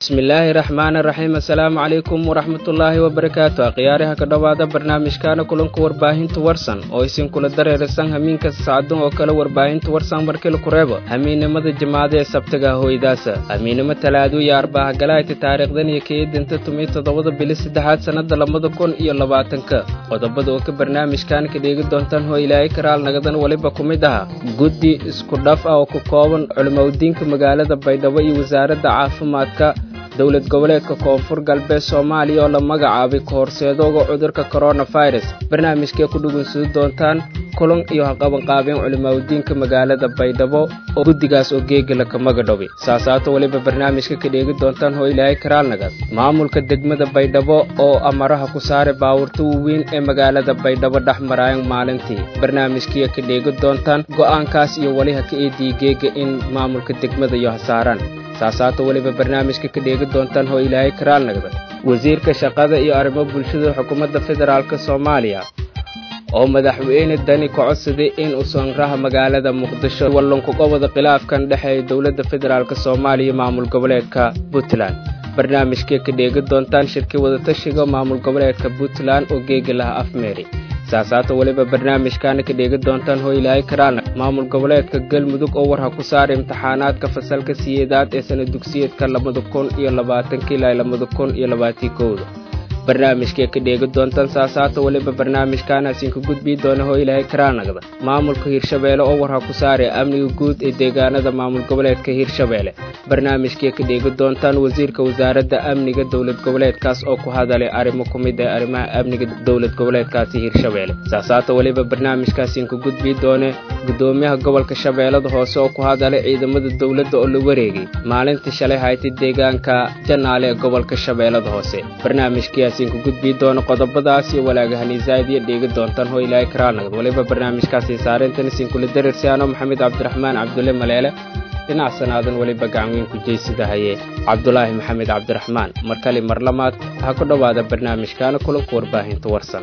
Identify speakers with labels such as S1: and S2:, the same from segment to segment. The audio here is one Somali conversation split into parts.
S1: bismillaahi raxmaani raxiim assalaamu calaykum waraxmatullaahi wabarakaatu akhyaariha ka dhowaada barnaamijkaana kulanka warbaahinta warsan oo isinkula dareerasan hamiinka sacdan oo kale warbaahinta warsan markila kureebo hamiinnimada jimaada ee sabtaga hoydaasa hamiinnimo talaadu iyo arbahagalaayta taariikhdan iyo kaedinta tumiy toddobada bili saddexaad sannada labada kun iyo labaatanka qodobada oo ka barnaamijkan ka dheegi doontaan hoo ilaahay karaal nagadan weliba ku mid aha guddi isku dhaf ah oo ku kooban culimaudiinka magaalada baydhabo iyo wasaaradda caafimaadka dowlad goboleedka koonfur galbeed soomaaliya oo la magacaabay kahorseedooga cudurka koronafirus barnaamijkee ku dhugunsudi doontaan kulan iyo haqabanqaabeen culimaudiinka magaalada baydhabo oo guddigaas oo geegala ka magadhobi saasaato weliba barnaamijka ka dheegi doontaan hoo ilaahay karaalnagad maamulka degmada baydhabo oo amaraha ku saaray baawurta waaweyn ee magaalada baydhabo dhex maraayan maalintii barnaamijkiiya ka dheegi doontaan go'aankaas iyo weliha ka eedii geega in maamulka degmada iyo hasaaraan saasaato weliba barnaamijka ka dheegi doontaan hoo ilaahay karaal nagda wasiirka shaqada iyo arrimo bulshada xukuumadda federaalk soomaaliya oo madaxweyne dani ka codsaday in usanraha magaalada muqdisho wallunkuqobada khilaafkan dhexeeya dowladda federaalk soomaaliya iyo maamul goboleedka puntland barnaamijkee ka dheegi doontaan shirkii wadatashiga maamul goboleedka puntland oo geegi laha afmeeri saasaata weliba barnaamijkaana ka dheegi doontaan hoo ilaahay karaalna maamul goboleedka galmudug oo warha ku saaray imtixaanaadka fasalka siyeedaad ee sana dugsiyeedka labada kun iyo labaatanka ilaa labada kun iyo labaatii kowda barnaamijkee ka dheegi doontaan saasaata weliba barnaamijkaanaasiinka gudbii doona hoo ilaahay karaalnagda maamulka hirshabeelle oo warha ku saaray amniga guud ee deegaanada maamul goboleedka hirshabeelle barnaamijkee ka dheegi doontaan wasiirka wasaaradda amniga dowlad goboleedkaas oo ku hadalay arrimo ku mid ee arrimaha amniga dowlad goboleedkaasi hirshabeelle saasaata weliba barnaamijkaasiinka gudbii doone gudoomiyaha gobolka shabeellada hoose oo ku hadalay ciidamada dowladda oo la wareegay maalintii shalay haytay deegaanka janaale ee gobolka shabeellada hoose barnaamijkiyaasiinku gudbii doona qodobadaas iyo walaagahaniisaad iyo dheegi doontaan hoo ilaahay karaalnagad weliba barnaamijkaasi saarintan isinkula darirsiyaano maxamed cabdiraxmaan cabdulle maleele dhinac sanaadan weliba gacanweyn ku jeysida haye cabdulaahi maxamed cabdiraxmaan mar kale mar lamaad ha ku dhowaada barnaamijkaana kulanka warbaahinta warsan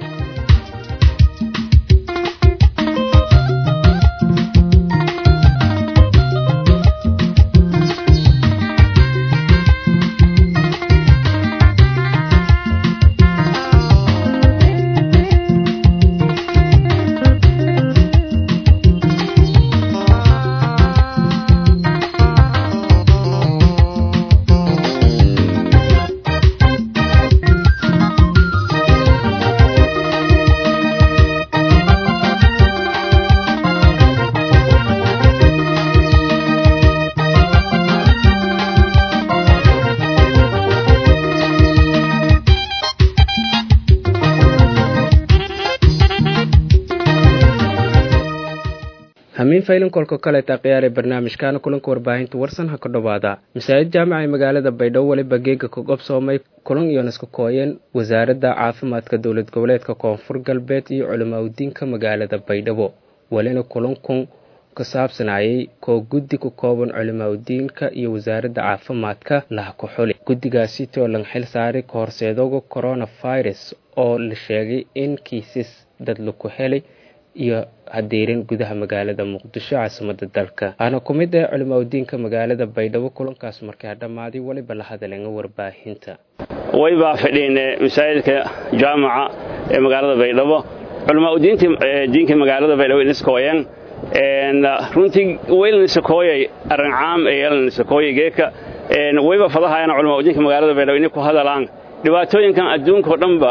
S1: hamiin faylin kolka kaleeta khiyaaree barnaamijkaana kulanka warbaahinta warsan ha ka dhowaada masaajid jaamaca ee magaalada baydhabo weliba geega ka qobsoomay kulan iyo naska kooyeen wasaaradda caafimaadka dowlad goboleedka koonfur galbeed iyo culimaudiinka magaalada baydhabo welina kulankun ka saabsanayay koo guddi ku kooban culimaudiinka iyo wasaaradda caafimaadka laha ku xuli guddigaasi too lan xil saaray kahorseedooga coronafirus oo la sheegay in kiisas dad laku helay iyo hadeerin gudaha magaalada muqdisho caasimada dalka aana ku mid ah culimaudiinka magaalada baydhabo kulankaas markaa dhammaaday weliba la hadaleenga warbaahinta
S2: way baa fadhiine masaajidka jaamaca ee magaalada baydhabo culimaudiinta diinka magaalada baydhabo niskooyan runtii weylanisakooyay arrin caam ee yeelaniskooyay geeka wayba fadahayana culimaudiinka magaalada baydhabo inay ku hadalaan dhibaatooyinkan adduunka oo dhanba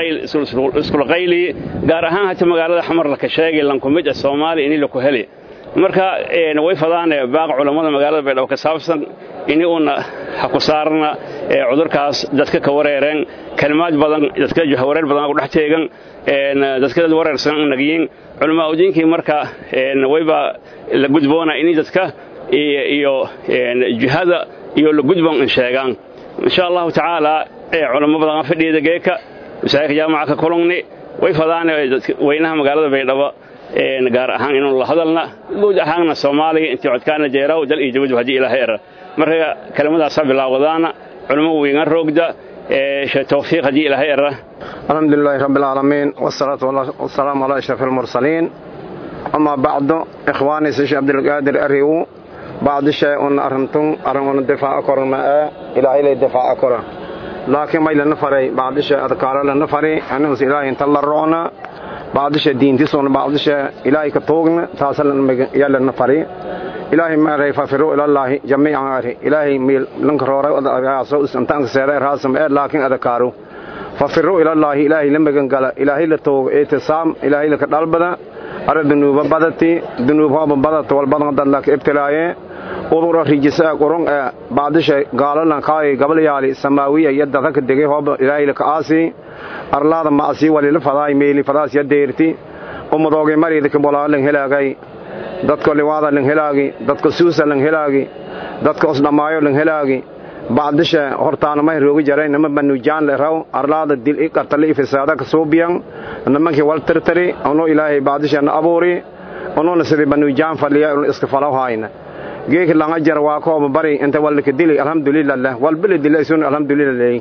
S2: iskula qayliye gaar ahaan hata magaalada xamar laka sheegay lankumid ah soomaaliya ini laku heli marka way fadaane baaq culammada magaalada baydhabo ka saabsan ini uuna ha ku saarna cudurkaas dadka ka wareereen kalimaad badan dadka wareer badan ku dhex teegan dadka dad wareersan nagiyin culamaudiinkii marka wayba la gudboona ini dadka iyo jihada iyo la gudban sheegaan insha allahu tacaala culamo badan fadhiyada geeka masaajidka jaamaca ka kulungni way fadaane weynaha magaalada baydhabo gaar ahaan inuu la hadalna guud ahaanna soomaaliya intii codkaana jeeraw dal iyo jawadu haddii ilaahay era marka kelimadaasa bilaawadaana culamo weyna roogda tawfiiq haddii ilaahay era
S3: الحمد لله رب العالمين والصلاة والسلام على أشرف المرسلين أما بعد إخواني سيش عبد القادر أريو bacdishe una arintun arin una difaaca koran ma ee ilaahay lay difaaca koran laakiin may lana faray bacdishe adkaaro lana fari aninus ilaahay inta la roona bacdishe diintisuna bacdishe ilaahay ka tuugna taasa yaa lana fari ilaahay maaray fafiru ilallaahi jamiican ari ilaahay miil lanka rooray adagaaso intaanka seeday raasam ee laakiin adakaaru fafiru ilallaahi ilaahay la magan gala ilaahay la toogo itisaam ilaahay laka dhalbada ara dunuuba badati dunuub hooba badata walbadan dad laka ibtilaaye udura rijisaa qurun ee bacdisha gaalalan kaay gabalyaali samaawiya iyo dadaka degay hooba ilaahay laka aasi arlaada maasii walila fadaay meeli fadaas ya deerti umadoogay mariidaka bolaalan helaagay dadka liwaada lang helaagi dadka suusa lang helaagi dadka osdhammaayo lang helaagi bacdisha hortaanamay roogi jaray nama banujaan le raw arlaada dil i qartali i fisaada ka suubiyan namankii wal tirtiri ono ilaahay bacdisha na abuuri onona sidii banujaan fadhiya un iska falaw hayna geeki langa jar waa kooba bari inta walka dili alhamdulillah leh walbili dilaysun alhamdulillah leey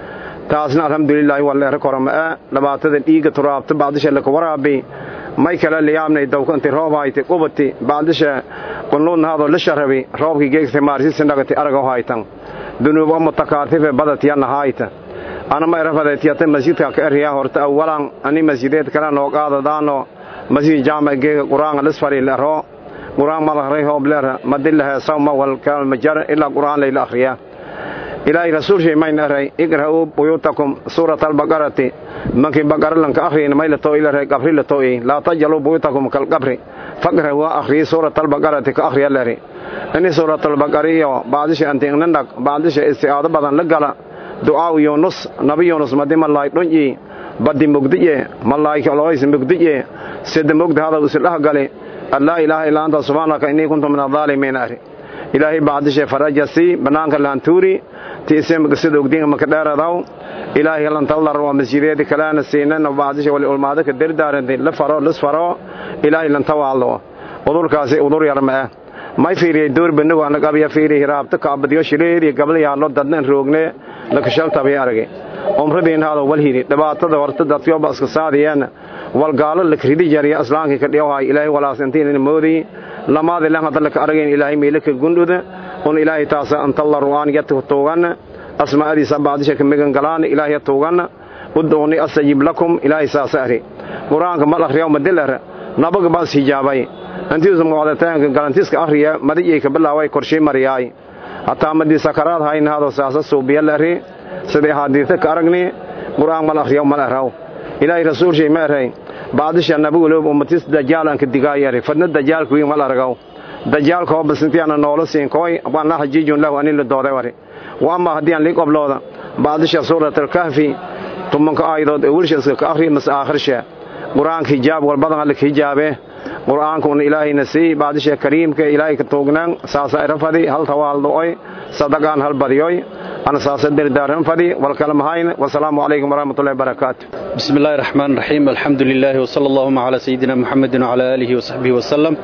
S3: taasna alhamdulillah waleera korama ee dhibaatada dhiiga turaabta bacdisha laka waraabi may kale liyaabnay dawka inti roob hayte qubati bacdisha qunluudna hadoo la sharabi roobkii geegta maarsiisa dhagati araga haytan dunuubo mutakaatife badatiyanna hayta ana ma irafadaytiyata masjidka ka eriya horta awalan ani masjideed kale noo qaadadaano masjid jaamac geega qur'aanka lisfari lero qur'aan malahray hoob lera madilahe sawma wal kalmajar ilaa qur'aan layla akhriya ilaahay rasuulshay mayn eray igra'uu buyuutakum suurata albaqarati mankii baqara lanka akhriyin maylato ilaray qabri lato'i laa tajaluu buyuutakum kalqabri faqra waa akhriyi suurata albaqarati ka akhriya leri ini suurata albaqariyo bacdisha antiingnandhag bacdisha isti'aado badan la gala du'aaw yunus nabi yunus madi malaay dhunyi badi mugdiye malaay kaloys mugdiye sida mugdi hadaw isdhaha gali allaa ilaaha illaa anta subhaanaka innii kuntu min adaalimiin ari ilaahay bacdisha farajasi banaanka laantuuri ti isemka sida ogdiinka maka dheeradaw ilaahay lantalar waa masjideedi kaleana siinana bacdisha wali ulmaado ka dardaaranti la faro lis faro ilaahay lantawaaldo udurkaasi udur yar ma ah may fiiriyay door banago anag abya fiiriy hiraabta kaabadiyo shireedi gabal yaallo dadnan roogne lakashaltabay arage umradiin hado wal hiri dhibaatada horta dadkyoba iska saadiyeen wal gaalo lakridi jariya islaamkii ka dhiyohay ilaahay walaasantiin moodi lamaadi lan hadda laka aragayn ilaahay meelaka gundhuda un ilaahay taasa antalla ru'aan yatu tuugan asmaa'adiisa bacdisha ka megan galaan ilaahay tuugan ud'uuni astajib lakum ilaahay saasa ari quraanka mal akhriyo madilar nabaga bas hijaabay antiisu muqadataanka galantiska akhriya madiyay ka bilaaway korshay mariyaay hataa madii sakaraad hayn hado saasa suubiya lari sidii hadiita ka aragni quraan mal akhriyo mal araw ilaahay rasuul shay ma aray bacdisha nabigu loob ummatis dajaalanka digaayari fadna dajaalku wiin mal aragaw dajaalka oo basintiyaana noola siin kooy waana xajiijun lahu anin la dooday wari wa ama haddii aan lii qoblooda bacdisha suurat alkahfi tumanka aayadood ee wilshaska ka akhriya mas aakhirsha qur-aanka hijaab walbadan alla ka hijaabe qur-aanka una ilaahayna sii bacdisha kariimka ilaahay ka tuugnaan saasa irafadi hal tawaaldo'oy sadaqaan hal badiyoy ana saasa dardaaran fadi walkala mahayna wasalaamu calaykum waraxmatullahi wabarakaatu
S4: بسم الله الرحمن الرحيم الحمد لله وصلى اللهم على سيدنا محمد وعلى آله وصحبه وسلم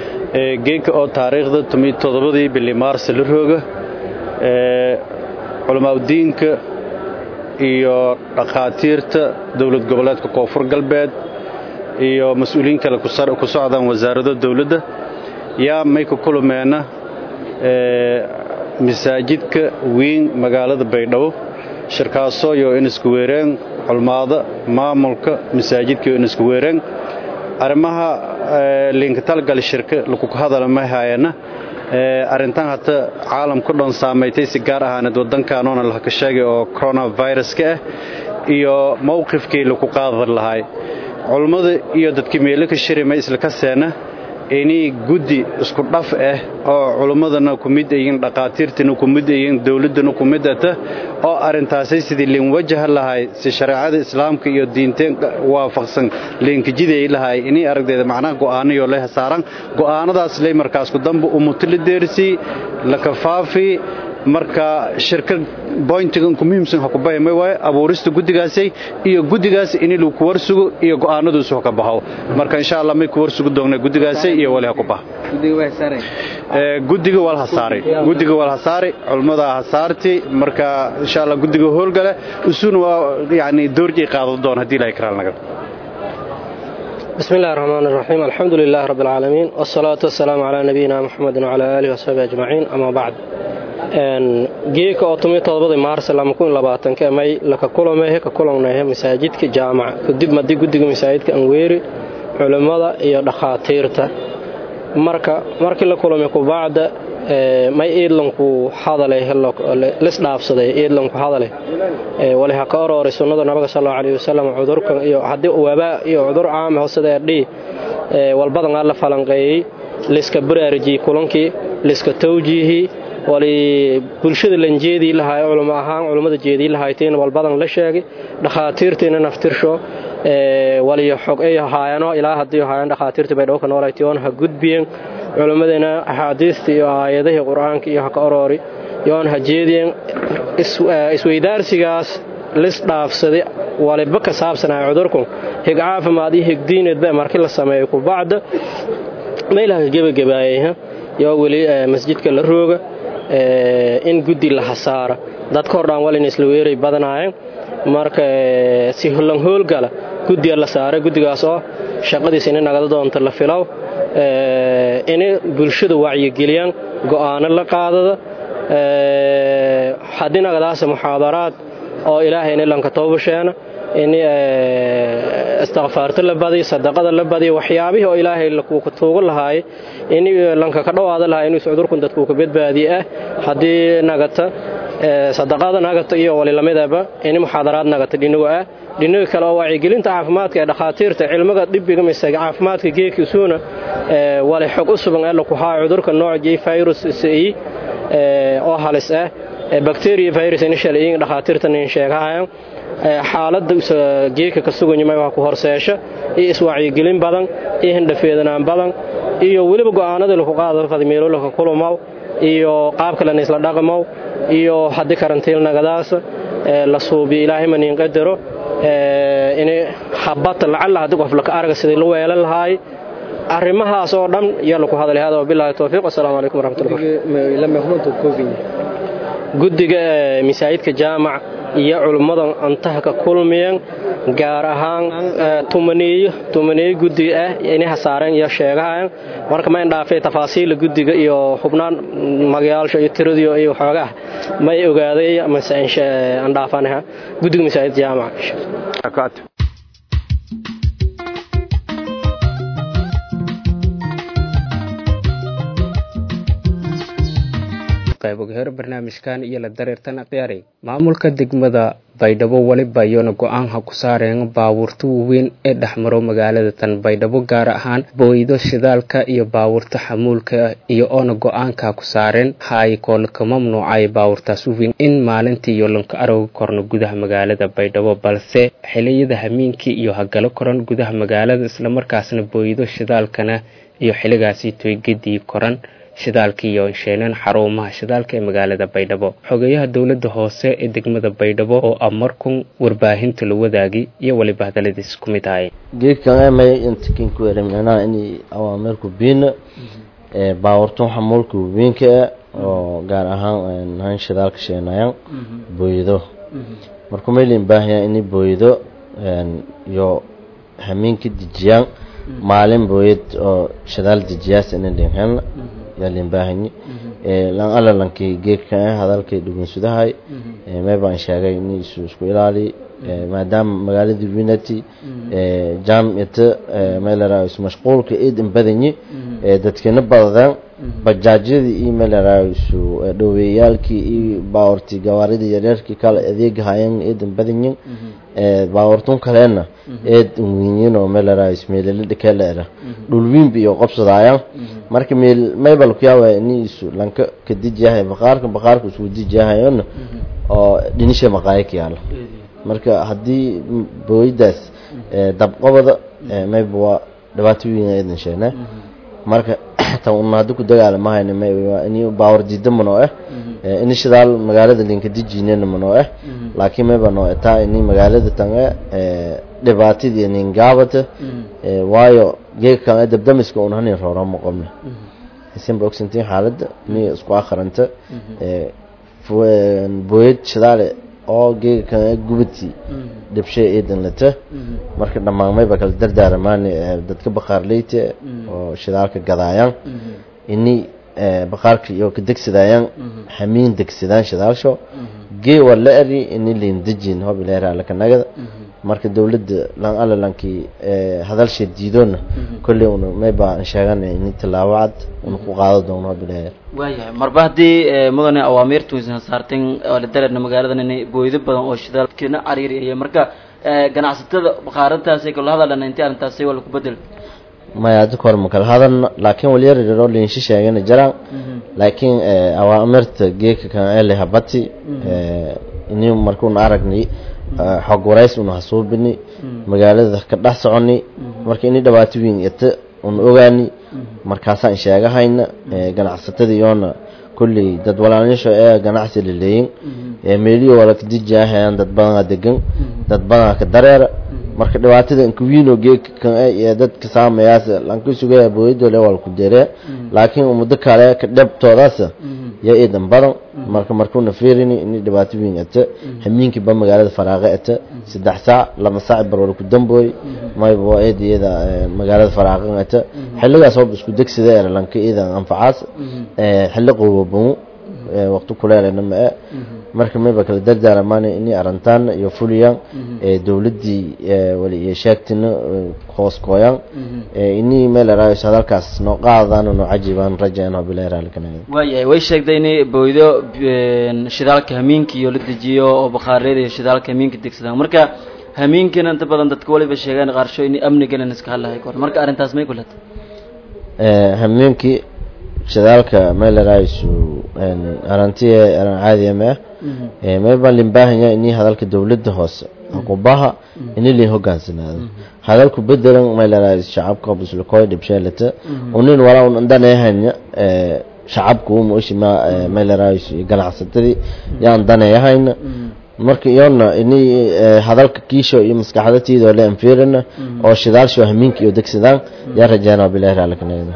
S4: geeka oo taariikhda toddobadii bili maars la rooga culamaauddiinka iyo dhakhaatiirta dowlad goboleedka koonfur galbeed iyo mas-uuliyiin kale ku socdaan wasaarado dowladda yaa may ku kulmeenna masaajidka weyn magaalada baydhabo shirkaasoo iyo in isku weereen culmaada maamulka masaajidka iyo in isku weereen arrimaha liinka talgal shirka lakuka hadala ma haayana arrintan hata caalamku dhan saamaytay si gaar ahaaneed waddankaanoona laka sheegay oo coronaviruska ah iyo mowqifkii laku qaadan lahaay culummada iyo dadkii meelo ka shirima isla ka seena inay guddi isku dhaf ah oo culummadana ku mid ayiin dhakhaatiirtana ku mid ayiin dowladdana ku mid ata oo arrintaasay sidii liin wajaha lahay si shareecada islaamka iyo diinteen waafaqsan liinkajiday lahay inay aragdeeda macnaha go'aanayo leh saaran go'aanadaas lay markaas ku damba umutila deersi la kafaafi marka shirka boyntigan ku muhiimsan ha ku bahimay waaye abuurista guddigaasay iyo guddigaas in lagu ku warsugo iyo go'aanaduusu ha ka baxo marka insha allah may ku warsugo doonaa guddigaasay iyo wali ha ku bax guddiga wal hasaaray guddiga wal hasaaray culmada hasaarti marka insha allah guddiga howlgale usuna waa yani doorjay qaadan doon haddii ilahay karaal naga
S5: بسم الله الرحمن الرحيم الحمد لله رب العالمين والصلاة والسلام على نبينا محمد وعلى آله وصحبه أجمعين أما بعد geeka oo tomiyo todobadii maars lama kun labaatanka may laka kulamehe ka kulannahe masaajidka jaamaca kadib madii guddiga masaajidka anweeri culimmada iyo dhakhaatiirta marka markii la kulamay kubacda may iidlanku hadalay lisdhaafsaday iidlanku hadalay wali ha ka orooray sunnada nabiga sal allahu alayhi wasalam cudurkan iyo haddii wabaa iyo cudur caama hoosada dhi walbadan aa la falanqeeyey liska baraarujiyey kulankii liska tawjiihii wali bulshada lan jeedii lahaay culamo ahaan culummada jeedii lahayteen walbadan la sheegay dhakhaatiirtiina naftirsho waliyo xog ay haayano ilaa haddii haayaan dhakhaatiirta bay dhowka noolaytiyoon ha gudbiyeen culimmadina axaadiista iyo aayadihii qur-aanka iyo ha ka oroori yoon ha jeediyeen isweydaarsigaas lis dhaafsaday waliba ka saabsanaya cudurku hig caafimaad iyo higdiineedba markii la sameeyo kubacda meelaha ka gebagabaayay yoo weli masjidka la rooga in guddi la hasaara dadka hordhaan walina isla weeray badanaayeen marka si hollan hoolgala guddiga la saaray guddigaas oo shaqadiisa inay nagada doonto la filow inay bulshada wacyigeliyaan go'aano la qaadada haddii nagadaasa muxaadaraad oo ilaahay inay lanka toobasheena in istikfaarto la badiyo sadaqada la badiyo waxyaabihii oo ilaahay lakuuka tuugo lahaay in lanka ka dhowaada lahaa inuu cudurkun dadkuu ka badbaadiye ah haddii nagata sadaqada nagata iyo wali lamidaba in muxaadaraad nagata dhinigo ah dhiniga kale oo wacyigelinta caafimaadka ee dhakhaatiirta cilmiga dhibiga mise caafimaadka geekisuuna wali xog u sugan ee laku haayo cudurka nooc j virus i oo halis ah bacteria virus initial dhakhaatiirtan in sheegahayan xaaladda geeka ka suganyamay waa ku horseesha iyo iswacyigelin badan iyo hindhafeedanaan badan iyo weliba go'aanadii laku qaada fadmeelolaka kulumow iyo qaabka lana isla dhaqmow iyo haddii karantiil nagadaasa la suubiyo ilaahay maniin qadaro in habata lacalla haddii qof laka arga sidii la weelan lahaay arrimahaas oo dhan yaa laku hadalay hada wabillahi towfiiq wasalaamu calaykum waraxmatullahi guddiga masaajidka jaamac iyo culummadan antaha ka kulmiyeen gaar ahaan tumaneeyo tumaneeyo guddiga ah inay hasaareen iyo sheegahayan marka ma indhaafay tafaasiila guddiga iyo xubnaan magayaalsha iyo tiradiyo iyo xoogaah may ogaaday mase andhaafanaha guddiga masaajidka jaamac
S1: qaybogaheer barnaamijkan iyo la dareertan akhyaaray maamulka degmada baydhabo weliba iyona go-aanha ku saareen baabuurta waaweyn ee dhexmaro magaalada tan baydhabo gaar ahaan booydo shidaalka iyo baabuurta xamuulka iyo oona go-aanka ku saareen haaykool ka mamnuucay baabuurtaas waaweyn in maalintii iyo lanka arooga korno gudaha magaalada baydhabo balse xiliyada hamiinkii iyo hagalo koran gudaha magaalada islamarkaasna booydo shidaalkana iyo xiligaasi toygedii koran shidaalka iyo sheeneen xarumaha shidaalka ee magaalada baydhabo xogeyaha dowladda hoose ee degmada baydhabo oo ah markun warbaahinta la wadaagi iyo weliba hadaladiis ku mid ahay
S6: geedkan amay intakin ku eray micnaha inay awaamirku biina baawartun xamuulka waweynka oo gaar ahaan han shidaalka sheenayaan booyado marka maylin baahaya inay booyado iyo hamiinka dejiyaan maalin booyad oo shidaal dejiyaas ina dhinhan yaalin baahanyi lan alla lankii geedka hadalkay dhugunsudahay may baan sheegay in isu isku ilaali maadaama magaaladii winati jaamicata meelaraao isu mashquulka eedan badanyi dadkina badadaan bajaajyadii iyo meelaraao isu dhoweeyaalkii iyo baawartii gawaaridii yaryarkii kale adeegahayeen eedan badanyin baawartun kaleena eed winyin oo meelaraao ismeelala dhakaleera dhulwiinba iyo qabsadayaan marka meel maybal ku yaaba ini isu lanka ka dijiyahay baqaarka baqaarka isku dijiyahayona oo dhinisha maqaayaka yaala marka haddii booyadaas dabqabada mayba waa dhibaato weyn eedan sheegnaa marka tan una haddi ku dagaalamahayna mayba ini baawar diida manoo ah ini shidaal magaalada linka dijinena manoo ah laakiin mayba noo taa ini magaalada tan dhibaatadii ningaabata waayo geegkan dabdamiska un hanin roora ma qabna isinba ogsantiin xaaladda ni isku akhranta booyad shidaale oo geega kan gubati dhibshay eedan lata marka dhammaan mayba kala dardaaramaan dadka baqaarleyta oo shidaalka gadaayaan ini baqaarka iyo ka degsadayaan hamiin degsadaan shidaalsho gee waa la eri ini liin dejin hob ilaahay alla kanagada marka dawladda lan alla lankii hadalsha diidoona kolley una mayba aan sheegana ini tallaabo cad una ku qaado doono hob ilaahay
S7: waayahay marba haddii mudane awaamiirtu aysan saarteen oo la dareerna magaaladan inay booydo badan oo shidaalkina cariiriyaya marka ganacsatada baqaarantaasi kala hadalana intii arrintaasi waa laku bedel
S6: maya hadda kahor ma kala hadalna laakiin walyariro liinshi sheegana jiraan laakiin awaamirta geeka kan ele habati ini markuuna aragnay xog warays una hasuubini magaalada ka dhex soconi marka ini dhibaato weyn ita una ogaani markaasaan sheegahayna ganacsatada iyoona kulley dad walaalyaasho ee ganacsi laleeyin meeliyo wala kadijahayaan dad badanaa degan dad badanaa ka dareera marka dhibaatada inkuwiino geeka kan ee dadka saamayaas lanka sugaya booyadole waa laku deree laakiin muddo kale ka dhabtoodaas yaa iidan badan marka markuuna fiirini ini dhibaato weyn ata hamiinkii ba magaalada faraaqe ata saddex saac laba saac bar wala ku dambooy mayba waa eed iyada magaalada faraaqan ata xilligaas hooba isku degsada era lanka iidan anfacaas xilli qowbabamu waqti kuleelena ma e marka mayba kala dardaaramaana inay arintaan iyo fuliyaan dowladdii wali iyo sheegtina hoos kooyaan inii meel eraayos hadalkaas noo qaadaan noo cajibaan rajaan bilahi raallikanaga
S7: waayahay way sheegtay inay booydo shidaalka hamiinka iyo la dejiyo oo bakhaariyada iyo shidaalka hamiinka degsadaan marka hamiinkina inta badan dadka waliba sheegaan qaarsho inay amniganan iska hadlahay kor marka arrintaas may kulata
S6: hamiinkii shidaalka meel eraaysu arantiye aran caadiya ma ah mayba limbaahanyaa inii hadalka dowladda hoose aqubaha ini lin hogaansanaado hadalku bedelan mayleraa shacabka bislukooy dhibsheelata unin walaa un andanayahanya shacabku umushima mayleraa ganacsatadii yaan danayahayna marka iyona ini hadalka kiisho iyo maskaxdatiidoo le anfiirina oo shidaalsho hamiinka iyo degsadaan yaa rajaana bilahi raalkanayda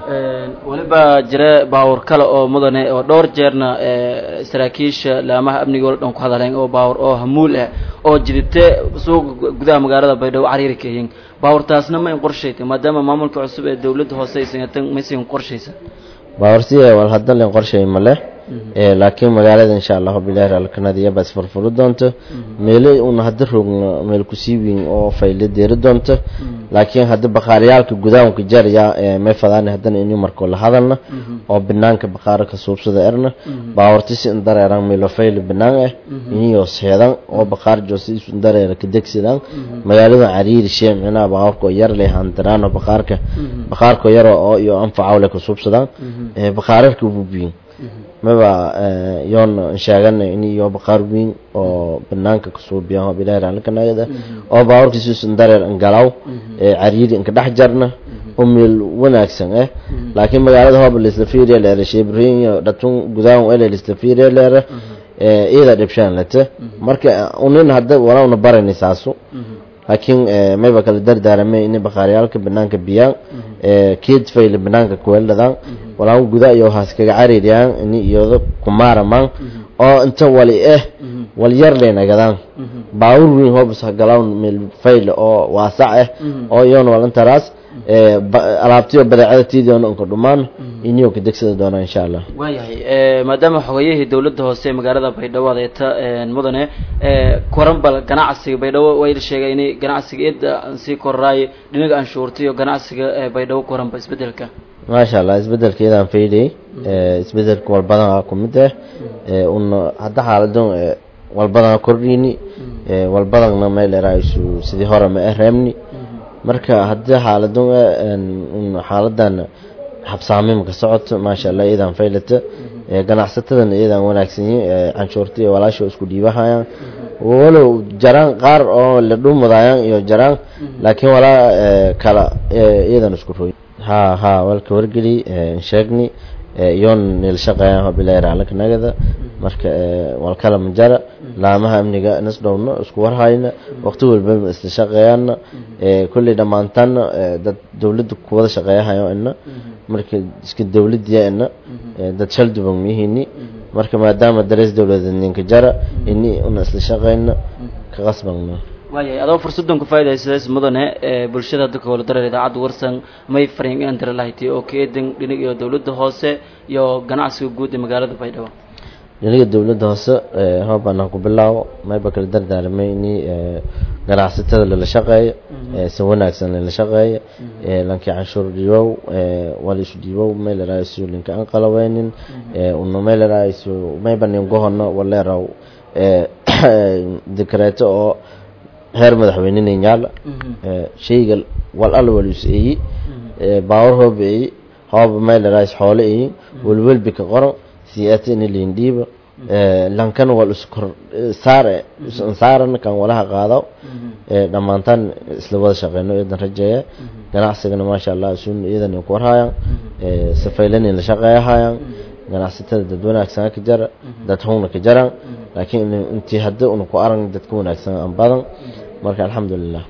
S7: waliba jira baawur kale oo mudane oo dhowr jeerna saraakiisha laamaha amniga wala dhan ku hadaleen oo baawur oo hamuul ah oo jidite suuqa gudaha magaalada baydhabo cariiri ka yihiin baawurtaasna ma in qorshaytay maadaama maamulka cusub ee dowladda hoose aysan maysan qorshaysan
S6: baawurtiya wal hadda len qorshay ma leh laakiin magaalada insha allahu bilahi raalkanadiya baa isfurfuri doonto meelo una hadda roogna meel kusii weyn oo fayle deeri doonto laakiin hadda bakhaariyaalka gudaanka jarya may fadaan haddana ini markoo la hadalna oo banaanka bakhaaro ka suubsada erna baawartisi in dareeran meelo fayle banaan ah iniyo seedan oo bakhaar joosi isu dareera ka degsadaan magaalada cariiri shee micnaha baawarka oo yar leh handaraano bakhaarka bakhaarka yar oo iyo anfacawle ka suubsadaan bakhaararka bubiyin maba yoon sheegana in iyo baqaar weyn oo banaanka kasoo biyaho bilahi raalkanagada oo baawarkiisuusan dareer angalaw cariiri inka dhex jarna oo meel wanaagsan ah laakiin magaalada hooba laisla fiiriya leera sheebriyo dhatun gudahan ele laisla fiiriya leera iyada dhibshaan lata marka unin hadda walauna barani saasu laakiin mayba kala dardaarame in bakhaariyaalka banaanka biyaan keed fayle banaanka kuweeladaan walaan guda iyo haas kaga cariiriyaan ini iyada kumaaramaan oo inta wali ah wal yar leynagadaan baawur weyn hoobas hagalawn meel fayle oo waasac ah oo iyoona walintaraas alaabtiyo badeecada tiidiona inka dhumaan iniyo ka degsada doonaa insha allah
S7: waayahay maadaama xogayihii dowladda hoose ee magaalada baydhabo adeeta mudane koranbal ganacsiga baydhabo way sheegay inay ganacsiga ida sii kororaayo dhinaga anshuurta iyo ganacsiga baydhabo koranba isbedelka
S6: maasha allah isbedelka iyadaan faylay isbedelka walbadanaa ku mid ah una hadda xaaladon walbadana kordhini walbadana meel eraayisu sidii hore ma ah reemni marka haddii xaaladon xaaladan habsaamimka socoto maasha allah iyadaan faylata ganacsatadana iyadaan wanaagsan yihin canshuurta iyo walaasha isku dhiibahayaan walow jaraan qaar oo la dhuumadayaan iyo jaraan laakiin walaa kala iyadan isku roy ha ha walka wargeli sheegni iyoon nil shaqeeyaan bilahi raalkanagada marka walkala majara laamaha amniga nasdhowna isku warhayna waqti walba isla shaqeeyaana kulley dhammaantaana dad dowladda kuwada shaqeeyahayo ina marka iska dowladiya ina dad shal duban mihini marka maadaama darees dowladeed ninka jara ini una isla shaqeyno ka qasbagno
S7: waayahay adoo fursaddan ku faa'idaysadays mudane ee bulshada hadda kawala dareer idaacadda warsan may fariin inaan dira lahayti oo ka eedan dhinig iyo dowladda hoose iyo ganacsiga guud ee magaalada baydhabo
S6: dhinaga dowladda hoose hoobaan ku bilaabo mayba kala dardaaramay ini ganacsatada lala shaqeeyo si wanaagsan lala shaqeeyo lankii canshuur dhiibow walishu dhiibow meeleraayisu linka aan qalaweynin uno meeleraayisu mayba ningohono waleeraw dikreeto oo heer madaxweynena yaala shayga wal alla walus eeyi baawar hoob eeyi hooba meeleraayis xoole eeyi welwelbi ka qoran siyaata ini liindhiiba lankan wal iskor saare saaran kan walaha qaado dhammaantaan isla wada shaqeyno iyadan rajeeya ganacsigana maasha allah sun iyadan ku warhayaan safaylan la shaqeeyahayaan ganacsatada dad wanaagsan ka jara dad hungna ka jaraan laakiin intii hadda una ku arag dadka wanaagsan aan badan marka alxamdulilah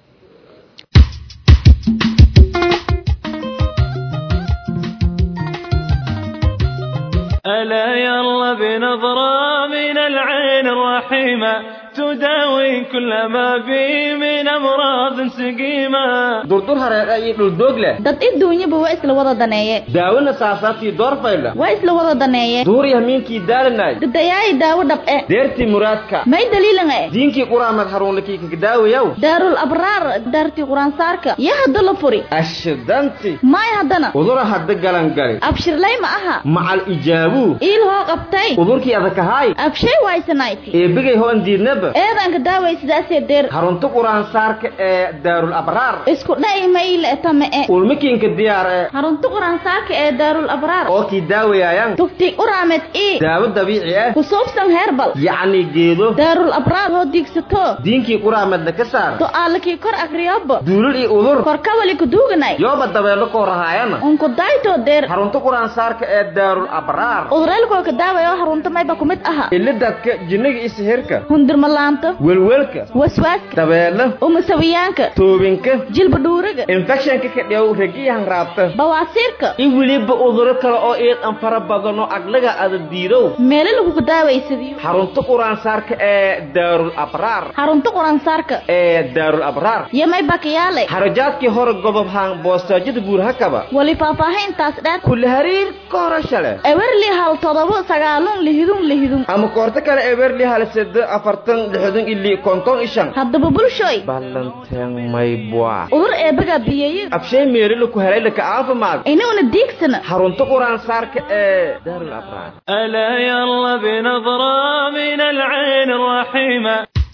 S8: ألا يلا بنظرة من العين الرحيمة تداوي كل ما بي من أمراض سقيمة
S9: durdur hareer iyo dhuldoog leh
S10: dad adduunyaba waa isla wada daneeye
S9: daawona saasaabtii doorfayla
S10: waa isla wada daneeye
S9: duuri hamiinkii daalanay
S10: dadayaay daawo dhab eh
S9: deertii muraadka
S10: may daliilan eh
S9: diinkii quraamad haruunlakii kagdaawayaw
S10: daarul abraar daartii quraansaarka ya hadda la furi
S9: ashidanti
S10: may haddana
S9: udura hadda galangali
S10: abshirlay ma aha
S9: macal ijaabuu
S10: iil hoo qabtay
S9: udurkii adakahaay
S10: abshay waysanayti
S9: eebigay hoon diidnaba
S10: eedanka daaway sidaasee deer
S9: harunta quraansaarka ee daarul abraar
S10: isku dha'i mayle tame e
S9: ulmikiinka diyaar ee
S10: harunta quraansaarka ee daarul abraar
S9: oo kii daawayaayan
S10: tufti uraamed ii
S9: daawo dabiici ah
S10: ku suubsan heerbal
S9: yacni geedo
S10: daarul abraar hoo diigsato
S9: diinkii quraamadna ka saar
S10: do'aalakii kor akriyobo
S9: duulul iyo udur
S10: korkawali kuduuganay
S9: yooba dabeelo koo rahaayana
S10: unku daytoo deer
S9: harunta quraansaarka ee daarul abraar
S10: udureelkoo ka daawaya oo harunta mayba ku mid aha
S9: ilidadka jinniga iyo sihirka
S10: hundirmalaanto
S9: welwelka
S10: waswaaska
S9: dabeelo
S10: umasawiyaanka
S9: toobinka
S10: jilba dhuuriga
S9: infectionka ka dheew regiyahan raabta
S10: bawaasiirka
S9: in weliba uduro kale oo eed an fara badano aglaga ada diidow
S10: meelo laguku daawaysadiyo
S9: xarunta quraansaarka ee daarul abraar
S10: harunta quransaarka
S9: ee daarul abraar
S10: iyo may bakayaale
S9: xarajaadkii hore gobob haan boostaajada buurhakaba
S10: wali faahfaahintaas dheer
S9: kulli hariir ka horashale
S10: ewerli hal todobo sagaalun lihidun lihidun
S9: ama koorto kale eberli hal sedo afartan lixdan ili konton ishan
S10: haddaba bulshoy
S9: ballanteen maybwa
S10: udur eebaga biyeeye
S9: abshay meerila ku helay laka caafimaad
S10: inuna diigsana
S9: xarunta quraansaarka ee daarul abraar
S8: ألا يلا بنظرة من العين الرحيمة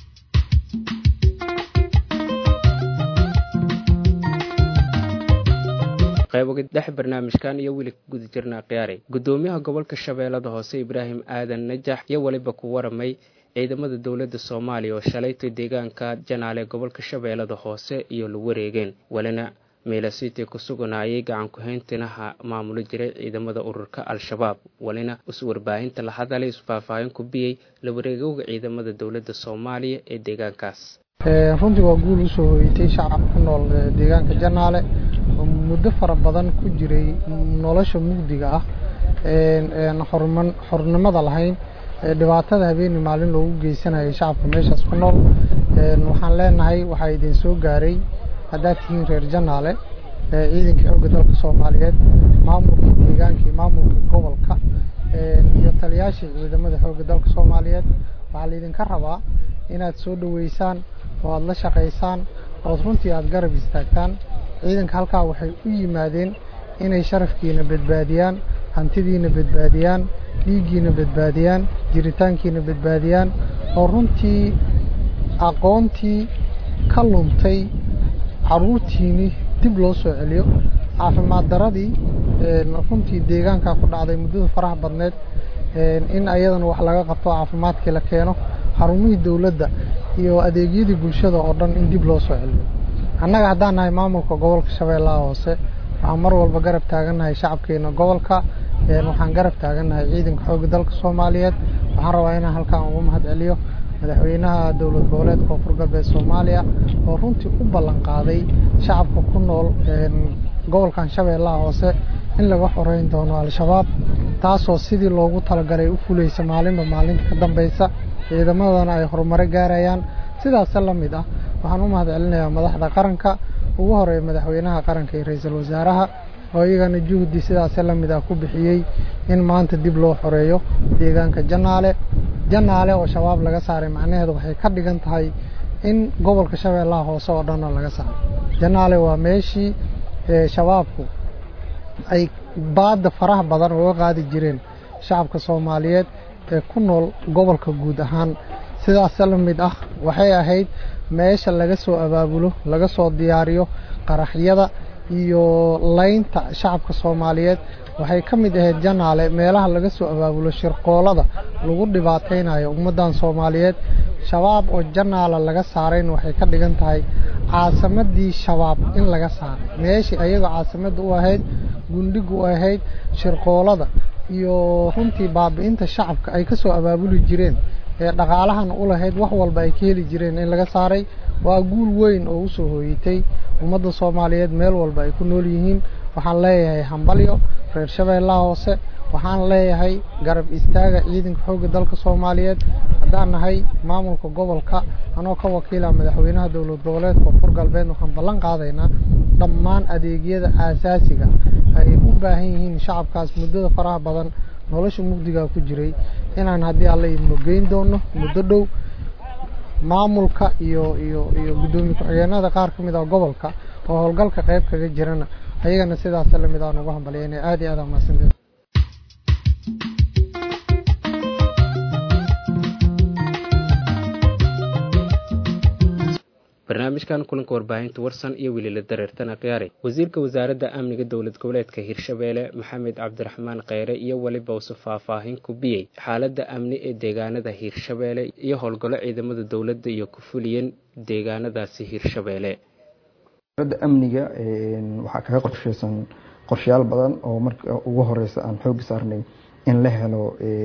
S1: qayboga dhex barnaamijkan iyo weli guda jirnaa khiyaaray guddoomiyaha gobolka shabeellada hoose ibraahim aadan najax iyo weliba ku waramay ciidamada dowladda soomaaliya oo shalaytay deegaanka janaale gobolka shabeellada hoose iyo la wareegeen welina meelasiitay ku suganaayay gacan ku-hayntinaha maamuli jiray ciidamada ururka al-shabaab welina iswarbaahinta la hadalay isfaahfaahin ku biyey la wareegowga ciidamada dowladda soomaaliya ee deegaankaas
S11: runtii waa guul usoo hoyatay shacab ku nool deegaanka janaale oo muddo fara badan ku jiray nolosha mugdiga ah xorman xornimada lahayn dhibaatada habeeni maalin loogu geysanayay shacabka meeshaas ku nool waxaan leenahay waxaa idin soo gaaray haddaad tihiin reer janaale ciidanka xoogga dalka soomaaliyeed maamulka deegaanka iyo maamulka gobolka iyo taliyaashii ciidamada xoogga dalka soomaaliyeed waxaa laydinka rabaa inaad soo dhoweysaan oo aada la shaqaysaan ood runtii aada garab istaagtaan ciidanka halkaa waxay u yimaadeen inay sharafkiina badbaadiyaan hantidiina badbaadiyaan dhiiggiina badbaadiyaan jiritaankiina badbaadiyaan oo runtii aqoontii ka luntay caruurtiini dib loo soo celiyo caafimaad daradii runtii deegaankaa ku dhacday muddada faraha badneed in ayadana wax laga qabto caafimaadkii la keeno xarumihii dowladda iyo adeegyadii bulshada oo dhan in dib loo soo celiyo annaga haddaan nahay maamulka gobolka shabeellaha hoose waxaan mar walba garab taagannahay shacabkeena gobolka waxaan garab taagannahay ciidanka xoogga dalka soomaaliyeed waxaan rabaa inaan halkaan ugu mahad celiyo madaxweynaha dowlad goboleedka koonfur galbeed soomaaliya oo runtii u ballan qaaday shacabka ku nool gobolkan shabeellaha hoose in laga xoreyn doono al-shabaab taasoo sidii loogu talagalay u fulaysa maalinba maalinta ka dambaysa ciidamadana ay horumaro gaarayaan sidaase la mid ah waxaan u mahad celinayaa madaxda qaranka ugu horeeya madaxweynaha qaranka iyo ra-iisul wasaaraha oo iyagana juhdi sidaase la mid ah ku bixiyey in maanta dib loo xoreeyo deegaanka janaale janaale oo shabaab laga saaray macnaheedu waxay ka dhigan tahay in gobolka shabeellaha hoose oo dhanna laga saaray janaale waa meeshii shabaabku ay baadda faraha badan uga qaadi jireen shacabka soomaaliyeed ee ku nool gobolka guud ahaan sidaas la mid ah waxay ahayd meesha laga soo abaabulo laga soo diyaariyo qaraxyada iyo laynta shacabka soomaaliyeed waxay ka mid ahayd janaale meelaha laga soo abaabulo shirqoolada lagu dhibaataynayo ummaddan soomaaliyeed shabaab oo janaala laga saarayn waxay ka dhigan tahay caasimadii shabaab in laga saaray meeshii ayagoo caasimadda u ahayd gundhigu u ahayd shirqoolada iyo runtii baabi'inta shacabka ay ka soo abaabuli jireen ee dhaqaalahan u lahayd wax walba ay ka heli jireen in laga saaray waa guul weyn oo usoo hooyitay ummadda soomaaliyeed meel walba ay ku nool yihiin waxaan leeyahay hambalyo reer shabeellaha hoose waxaan leeyahay garab istaaga ciidanka xoogga dalka soomaaliyeed haddaan nahay maamulka gobolka anoo ka wakiila madaxweynaha dowlad goboleedka koonfur galbeed waxaan ballan qaadaynaa dhammaan adeegyada aasaasiga ay u baahan yihiin shacabkaas muddada faraha badan nolosha mugdigaa ku jiray inaan haddii alla idmo geyn doono muddo dhow maamulka iyo iyo iyo guddoomiye ku-xigeenada qaar ka mid ah gobolka oo howlgalka qayb kaga jirana ayagana sidaas la mid aan ugu hambalyaynay aad iyo aad aa mahadsanteed
S1: barnaamijkan kulanka warbaahinta warsan iyo weliila dareertana khiyaari wasiirka wasaaradda amniga dowlad goboleedka hirshabeelle maxamed cabdiraxmaan kheyre iyo weliba usu faahfaahin ku biyey xaaladda amni ee deegaanada hiirshabeelle iyo howlgallo ciidamada dowladda iyo ku fuliyeen deegaanadaasi hiirshabeelle
S12: wasaaradda amniga waxaa kaga qorsheysan qorshayaal badan oo marka ugu horeysa aan xoogi saarnay in la helo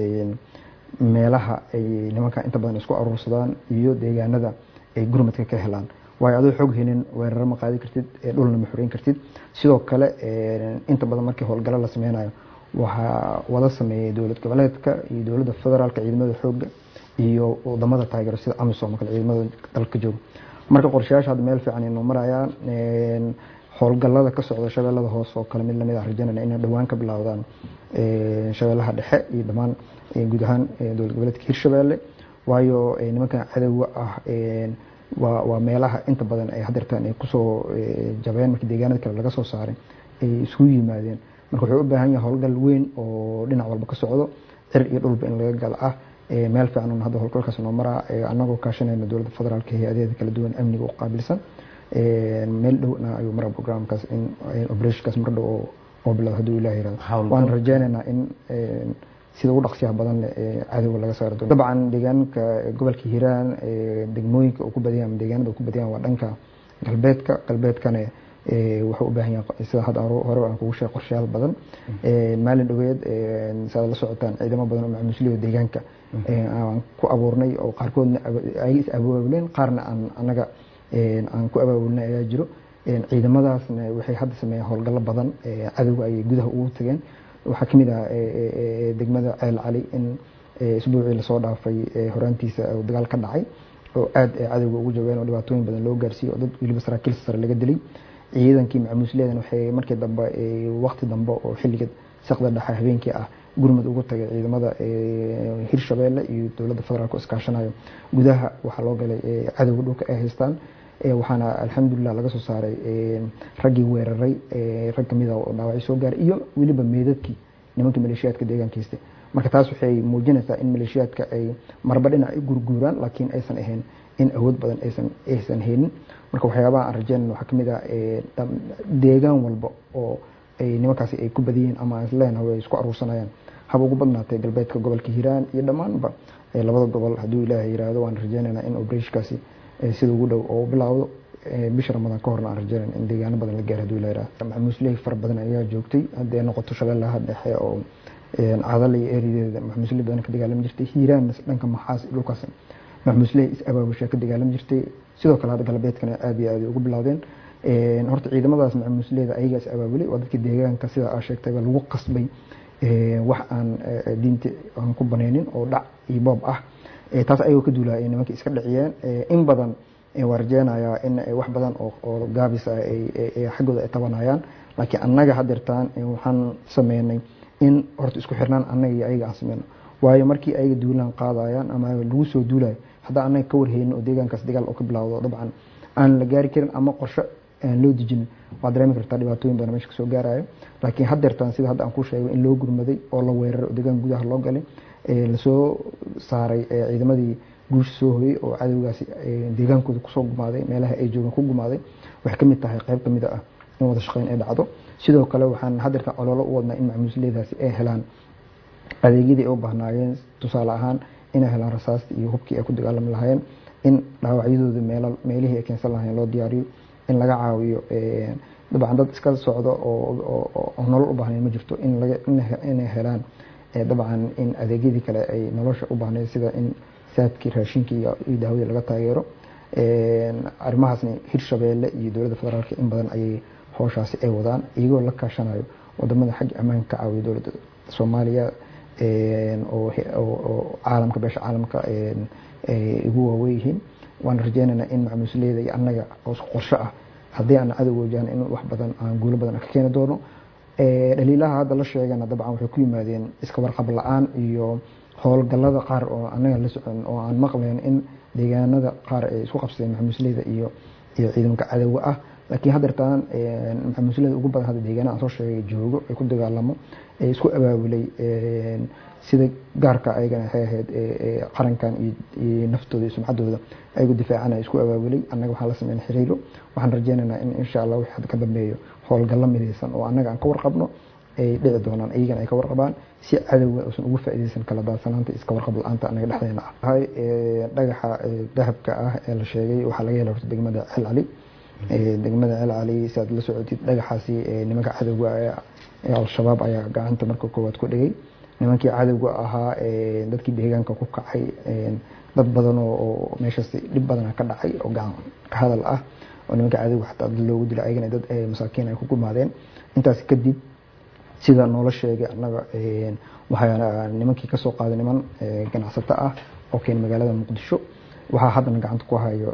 S12: meelaha ay nimanka inta badan isku aruursadaan iyo deegaanada ay gurmadka ka helaan waayo adoo xoog helin weeraro ma qaadi kartid dhulna ma xoreyn kartid sidoo kale inta badan markii howlgalo la sameynayo waxaa wada sameeyay dowlad goboleedka iyo dowladda federaalka ciidamada xooga iyo wadamada taageero sida amisom kale ciidamada dalka jooga marka qorshayaasha hadda meel fiican inoo marayaan howlgalada ka socda shabeellada hoose oo kale mid lamid ah rajanayna inay dhowaan ka bilowdaan shabeellaha dhexe iyo dhammaan guud ahaan dowlad goboleedka hirshabeelle waayo nimankan cadowga ah waa meelaha inta badan ay hadeertaan ay kusoo jabeen markii deegaanada kale laga soo saaray ay isugu yimaadeen marka wuxuu u baahan yahay howlgal weyn oo dhinac walba ka socdo cir iyo dhulba in laga gala ah meel fiican un hadda howlgalkaas noo maraa anagoo kaashanayna dowladda federaalka hay-adaheeda kala duwan amniga u qaabilsan meel dhowna ayuu maraa programkaas in operationkaas mar dhow oo bilowda hadduu ilaah yirahdo waan rajeynaynaa in sida ugu dhaqsiyaha badan ee cadowga laga saari doono dabcan deegaanka gobolka hiiraan degmooyinka uu ku badiyaan deegaanada uu ku badiyaan waa dhanka galbeedka galbeedkana wuxuu u baahan yahay sida hadda hore aan kugu sheegay qorshayaal badan maalin dhoweed saad la socotaan ciidamo badan oo macmuusliyada deegaanka aan ku abuurnay oo qaarkoodna ay is abaabuleen qaarna aan anaga aan ku abaabulnay ayaa jiro ciidamadaasna waxay hadda sameeyeen howlgallo badan cadowga ayay gudaha ugu tageen waxaa ka mid ah degmada ceel cali in isbuucii lasoo dhaafay horaantiisa dagaal ka dhacay oo aad cadowga ugu jabeen oo dhibaatooyin badan loo gaarsiiyey oo dad weliba saraakiil sare laga dilay ciidankii macmuusleedan waxay markii dambe waqti dambe oo xilliga saqda dhexe habeenkii ah gurmud ugu tagay ciidamada hirshabeelle iyo dowladda federaalk iskaashanayo gudaha waxaa loo galay cadowga dhulka ay haystaan waxaana alxamdulilah laga soo saaray raggii weeraray rag kamida oo dhaawacyo soo gaaray iyo weliba meedadkii nimankii maleeshiyaadka deegaanka haystay marka taas waxay muujinaysaa in maleeshiyaadka ay marba dhinac u gurguuraan laakiin aysan ahayn in awood badan aysan aysan haynin marka waxyaabaha aan rajeynayna waxaa kamid ah deegaan walba oo ay nimankaasi ay ku badiyeen ama aan isleenahay way isku aruursanayaan haba ugu badnaatay galbeedka gobolka hiiraan iyo dhammaanba labada gobol hadduu ilaahay yiraahdo waan rajeynaynaa in operashkaasi sida ugu dhow oo bilaawdo bisha ramadaan ka horna aan rajeynayn in deegaano badan la gaaro hadduu ilaahay yiraahdo maxmuusley fara badan ayaa joogtay haddii ay noqoto shabeellaha dhexe oo cadal iyo eerideeda maxmuusley badan ka dagaalami jirtay hiiraan dhanka maxaas dhulkaas maxmuusley is abaabusha ka dagaalami jirtay sidoo kale hadda galbeedkana aad iyo aad ugu bilowdeen horta ciidamadaas maxmuusleyda ayagaa is abaabulay waa dadkii deegaanka sida aa sheegtayba lagu qasbay wax aan diinta aan ku banaynin oo dhac iyo boob ah taas ayagoo ka duulaya ay nimankii iska dhiciyeen in badan waa rajeynayaa in wax badan oo gaabis ah xaggooda ay tabanayaan laakiin annaga hadeertaan waxaan sameynay in horta isku xirnaan annaga iyo ayaga aan sameyno waayo markii ayaga duulaan qaadayaan ama lagu soo duulayo haddaan annaga ka warheynin oo deegaankaas dagaal oo ka bilowdo dabcan aan la gaari karin ama qorshe aan loo dejinin waad dareemi kartaa dhibaatooyin badan meesha kasoo gaarayo laakiin haddeertaan sida hadda aan ku sheegay in loo gurmaday oo la weeraray oo deegaan gudaha loo galay lasoo saaray ciidamadii guusha soo hoyey oo cadowgaasi deegaankooda kusoo gumaaday meelaha ay joogaan ku gumaaday waxay ka mid tahay qayb ka mid ah in wada shaqeyn ay dhacdo sidoo kale waxaan haddeertaan ololo u wadnaa in macmuusleedaasi ay helaan adeegyadii ay u baahnaayeen tusaale ahaan inay helaan rasaastii iyo hubkii ay ku dagaalami lahaayeen in dhaawacyadooda meel meelihii ay keensan lahayen loo diyaariyo in laga caawiyo dabcan dad iska socdo oo nolol u baahnayn ma jirto inay helaan dabcan in adeegyadii kale ay nolosha u baahnayd sida in saadkii raashinkii iyo daawadii laga taageero arrimahaasna hirshabeelle iyo dowladda federaalka in badan ayay howshaasi ay wadaan iyagoo la kaashanayo wadamada xagga ammaanka ka caawiya dowladda soomaaliya oo caalamka beesha caalamka igu waaweyihiin waan rajeynaynaa in macmuusleyda iyo annaga oo qorsho ah haddii aan cadow wajahn in wax badan aan guulo badan ka keeni doono dhaliilaha hadda la sheegana dabcan waxay ku yimaadeen iska warqab la-aan iyo howlgallada qaar oo annaga la socon oo aan maqlayn in deegaanada qaar ay isku qabsadeen maxamuusleyda iyo iyo ciidanka cadowga ah laakiin haddeertaan maxamuusleyda ugu badan hadda deegaanada aan soo sheegay joogo ay ku dagaalamo ee isku abaabulay sida gaarka ayagana waxay ahayd qarankan iyo naftooda iyo sumcaddooda ayagu difaacanaya isku abaabulay annaga waxaan la sameyn xiriiro waxaan rajeynaynaa in insha allah wixii hadda ka dambeeyo howlgallo midaysan oo annaga aan ka warqabno ay dhici doonaan iyagana ay ka warqabaan si cadowga uusan ugu faa'iidaysan kala daadsanaanta iska warqab la-aanta annaga dhexdeena ah hay dhagaxa dahabka ah ee la sheegay waxaa laga hela horta degmada cel cali degmada cel cali si aad la socotid dhagaxaasi nimanka cadowga ee al-shabaab ayaa gacanta marka koowaad ku dhigay nimankii cadowga ahaa dadkii deegaanka ku kacay dad badan oo meeshaas dhib badana ka dhacay oo gacan ka hadal ah oo nimanka cadowga xataa dad loogu dilay ayagana dad masaakiin ay ku gumaadeen intaas kadib sida noola sheegay annaga waxaa nimankii kasoo qaaday niman ganacsato ah oo keenay magaalada muqdisho waxaa haddana gacanta ku hayo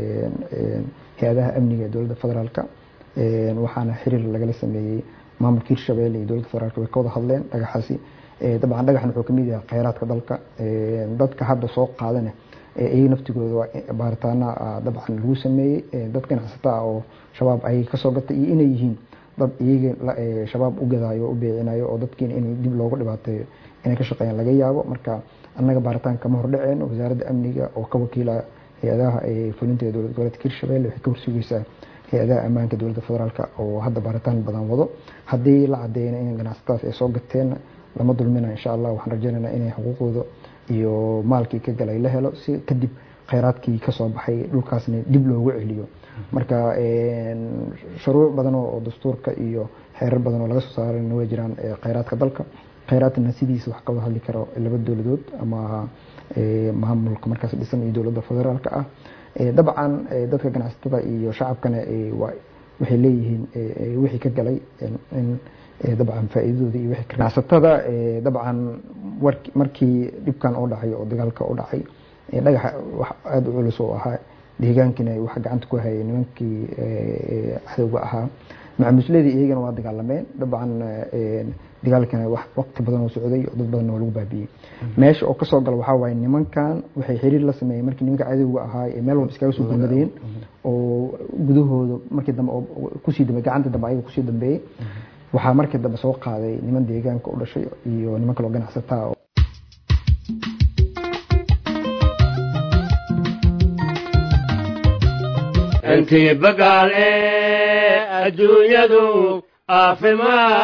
S12: hay-adaha amniga ee dowladda federaalka waxaana xiriir lagala sameeyey maamulka hirshabelle iyo dowladda federaalka way ka wada hadleen dhagaxaasi dabcan dhagaxan wuxuu kamid yahay kheyraadka dalka dadka hadda soo qaadana iyaga naftigooda waa baaritaana dabcan lagu sameeyey dad ganacsato ah oo shabaab ayay kasoo gatay iyo inay yihiin dad iyaga shabaab u gadaayo o u beecinayo oo dadkiina in dib loogu dhibaateeyo inay ka shaqeeyaan laga yaabo marka annaga baaritaan kama hordhaceen wasaaradda amniga oo ka wakiila hay-adaha fulinta ee dowlad goboleedka hirshabelle waxay ka horsugeysaa hay-adaha ammaanka dowladda federaalka oo hadda baaritaan badan wado haddii la cadeyna in ganacsatadaas ay soo gateen lama dulmina insha allah waxaan rajeynaynaa inay xuquuqdooda iyo maalkii ka galay la helo si kadib kheyraadkii kasoo baxay dhulkaasna dib loogu celiyo marka shuruuc badan oo dastuurka iyo xeerar badan oo laga soo saarana way jiraan kheyraadka dalka kheyraadkana sidiisa wax kawada hadli karo laba dowladood ama maamulka markaas dhisan iyo dowladda federaalka ah dabcan dadka ganacsatada iyo shacabkana waxay leeyihiin wixii ka galay in dabcan faa'iidadooda iyo wixii ganacsatada dabcan markii dhibkan oo dhacay oo dagaalka u dhacay dhagaxa wax aada u culus oo ahaa deegaankina waxa gacanta ku hayay nimankii cadowga ahaa macamusladii iyagana waa dagaalameen dabcan dagaalkana wax waqti badan oo socday oo dad badan oo lagu baabiyey meesha oo kasoo gala waxaa waaye nimankan waxay xiriir la sameeyeen markii nimanka cadowga ahaa ee meel walba iskaga soo gurmadeen oo gudahooda markii dambe kusii dambe gacanta dambe ayaga kusii dambeeyey waxaa markii dambe soo qaaday niman deegaanka u dhashay iyo niman kaloo ganacsataa
S13: intii bagaale adduunyadu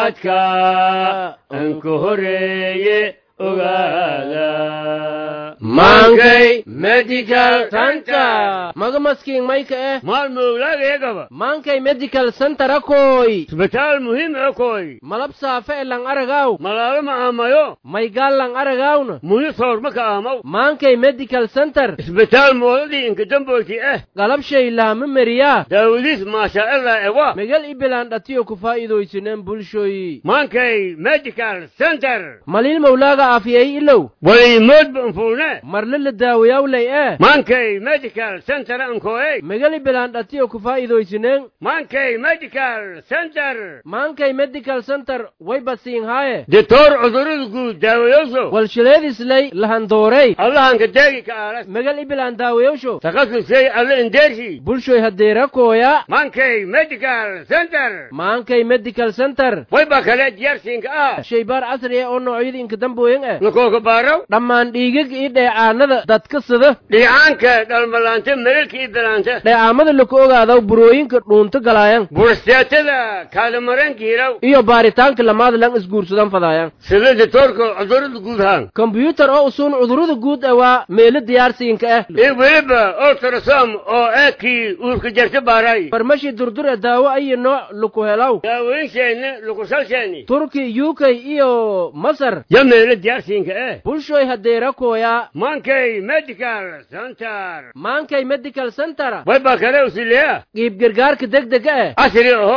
S13: caafimaadka anku horeeye ogaada maankay medical center
S14: maga maskiin mayka eh
S13: maal mowlaagayagaba
S14: maankay medical center akoy
S13: isbitaal muhiim akoy
S14: malab saafe e lang aragaw
S13: malaalo ma aamayo
S14: maygaal lang aragawna
S13: muhi soorma ka aamaw
S14: maankay medical center
S13: isbitaal moodadii inkadamboyti eh
S14: galabshay laama meriyaa
S13: daawadiis maashaaillah ewa
S14: megal ibilaan dhatiyo ku faa'iidaysineen bulshoyi
S13: maankay medical center
S14: maliil mawlaaga aafiyay ilow
S13: waliimoodba anfuune
S14: marle la daawayawlay eh
S13: maankay medical center ankoey
S14: megal ibilaan dhatiyo ku faa'iidaysineen
S13: maankay medical center
S14: maankay medical center way basiin haaye
S13: ditoor cudurada guud daawayoso
S14: walshileedislay lahandoorey
S13: allahanka deegi ka aalas
S14: megal ibilaan daawayowsho
S13: takasusay alle indeershi
S14: bulshoy hadeerakooya
S13: maankay medical center
S14: maankay medical center
S13: wayba kale diyaarsiinka ah
S14: shaybaar casri ah oo noocyada inka dambooyan ah
S13: lakooka baaraw
S14: dhammaan dhiigag iyo dheecaanada dadka sida
S13: dhiicaanka dhalmalaanta melelka iyo bilaanta
S14: dheecaamada laku ogaadaw burooyinka dhuunto galaayan
S13: bursteetada kaalimaranka hilaw
S14: iyo baaritaanka lamaada lan isguursadan fadaayan
S13: sida ditoorka cudurada guud haan
S14: kombyuutar oo usuun cudurada guud ah waa meelo diyaarsiinka ah
S13: iyo weliba ultrasom oo eekii uurka jarta baaray
S14: farmashi durdur ee daawo ayi nooc laku helaw
S13: daawooyinsheeni lukusalsheeni
S14: turki uk iyo masar
S13: ya meelo diyaarsiinka eh
S14: bulshoy hadeerakooya
S13: maankay medical center
S14: maankay medical center
S13: wayba kale usileya
S14: qiib gargaarka degdega ah
S13: casri aho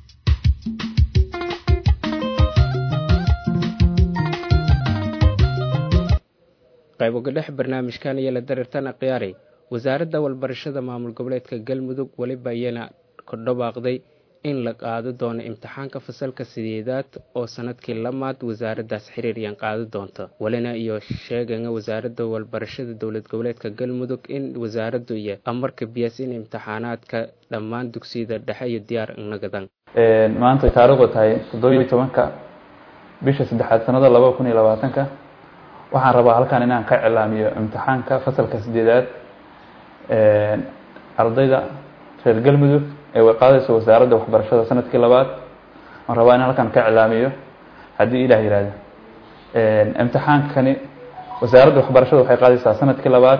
S1: qayb uga dhex barnaamijkan iyo la dareertana khiyaaray wasaaradda walbarashada maamul goboleedka galmudug weliba iyana ku dhawaaqday in la qaado doono imtixaanka fasalka sideedaad oo sanadkii lamaad wasaaraddaas xiriiryan qaadi doonta welina iyo sheegaya wasaaradda walbarashada dowlad goboleedka galmudug in wasaaraddu iyo amarka biyas in imtixaanaadka dhammaan dugsiyada dhexe iyo diyaar nagadan
S15: maanta taariikhdu tahay toddobiyo tobanka bisha saddexaad sanada laba kun iyo labaatanka waxaan rabaa halkan inaan ka cilaamiyo imtixaanka fasalka sideedaad ardayda reer galmudug ee way qaadayso wasaaradda waxbarashada sanadkii labaad waan rabaa inaan halkan ka cilaamiyo haddii ilah yihahdo imtixaankani wasaaradda waxbarashada waxay qaadaysaa sanadkii labaad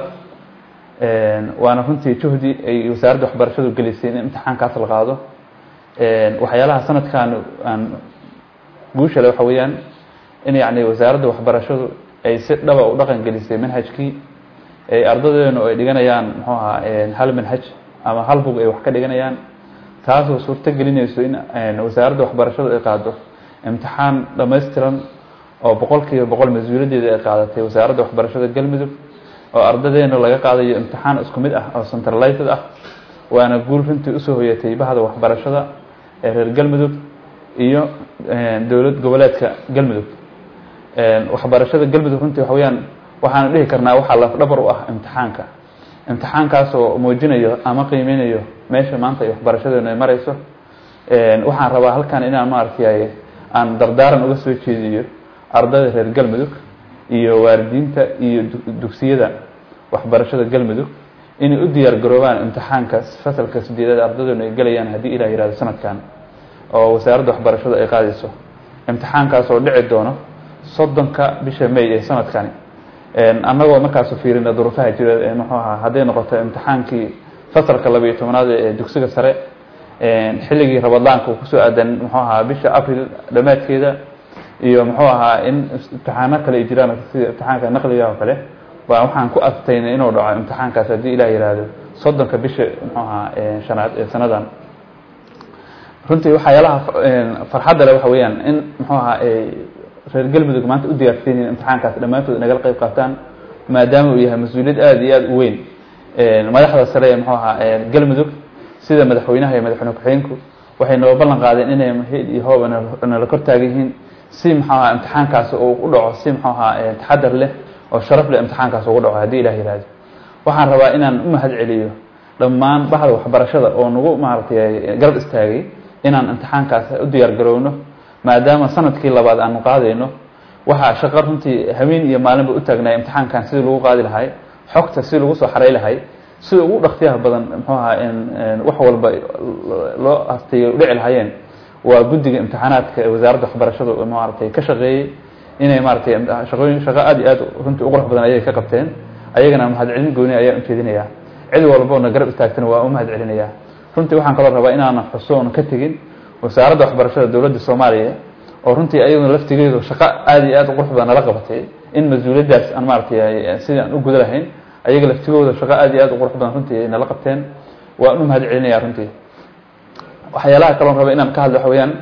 S15: waana runtii juhdi ay wasaaradda waxbarashadu gelisay in imtixaankaas la qaado waxyaalaha sanadkan aan guushale waxa weeyaan in yani wasaaradda waxbarashadu ay si dhaba u dhaqan gelisay manhajkii ay ardadeenu ay dhiganayaan muxuu ahaa hal manhaj ama hal bug ay wax ka dhiganayaan taasoo suurto gelinayso in wasaaradda waxbarashadu ay qaado imtixaan dhammaystiran oo boqol kiiba boqol mas-uuliyaddeeda ay qaadatay wasaaradda waxbarashada galmudug oo ardadeenu laga qaadayo imtixaan isku mid ah oo centralized ah waana guul runtii usoo hoyatay bahda waxbarashada ee reer galmudug iyo dowlad goboleedka galmudug waxbarashada galmudug runtii waxa weyaan waxaanu dhihi karnaa waxaa lafdhabar u ah imtixaanka imtixaankaasoo muujinayo ama qiimeynayo meesha maanta ay waxbarashadeenu ay mareyso waxaan rabaa halkan inaan maaragtay aan dardaaran uga soo jeediyo ardayda reer galmudug iyo waalidiinta iyo dugsiyada waxbarashada galmudug inay u diyaar garoobaan imtixaanka fasalka sideedaad ardadeenu ay gelayaan haddii ilah yihahdo sanadkan oo wasaaradda waxbarashadu ay qaadayso imtixaankaas oo dhici doono soddonka bisha may ee sanadkani annagoo markaasu fiirina duruufaha jira muxuu ahaa hadday noqoto imtixaankii fasalka labayo tobanaad ee dugsiga sare xilligii rabadaanka uu kusoo aadan muxuu ahaa bisha april dhammaadkeeda iyo muxuu ahaa in imtixaano kale ay jiraan sida imtixaanka naqliga oo kale waa waxaan ku adtaynay inuu dhaco imtixaankaas haddii ilah yihahdo soddonka bisha muxuu ahaa shanaad ee sanadan runtii waxyaalaha farxadda le waxa weeyaan in muxuu ahaa reer galmudug maanta u diyaarsan yihiin imtixaankaas dhammaantood nagala qayb qaataan maadaama uu yahay mas-uuliyad aada iyo aada u weyn madaxda sare ee muxuu ahaa galmudug sida madaxweynaha iyo madaxweyne ku-xigeenku waxay noo ballan qaadeen inay mahid iyo hoob nala kor taagan yihiin si muxuu ahaa imtixaankaas uu u dhaco si muxuu ahaa taxadar leh oo sharaf leh imtixaankaas ugu dhaco haddii ilah yihahdo waxaan rabaa inaan u mahad celiyo dhammaan bahda waxbarashada oo nagu maaragtay garab istaagay inaan imtixaankaas u diyaar garowno maadaama sanadkii labaad aanu qaadayno waxaa shaqo runtii haween iyo maalinba u taagnay imtixaankan sidii lagu qaadi lahay xogta si lagu soo xaray lahay sida ugu dhaktiyaha badan muxuu ahaa wax walba loo hastayo dhici lahaayeen waa guddiga imtixaanaadka ee wasaaradda waxbarashadu maaragtay ka shaqeeyey inay maaragtay shaqooyin shaqo aada iyo aad runtii u qurux badan ayay ka qabteen ayagana mahadcelin gooni ayaan ujeedinayaa cid walboona garab istaagtana waa u mahad celinayaa runtii waxaan kaloo rabaa inaanan xuso oon ka tegin wasaaradda waxbarashada dowladda soomaaliya oo runtii ayaduna laftigeedu shaqo aada iyo aad u qurux badan nala qabatay in mas-uuliyaddaas aan maaratay sidii aan u guda lahayn ayaga laftigooda shaqo aada iyo aad u qurux badan runtii ay nala qabteen waan u mahad celinayaa runtii waxyaalaha kaloon raba inaan ka hadlo waxa weeyaan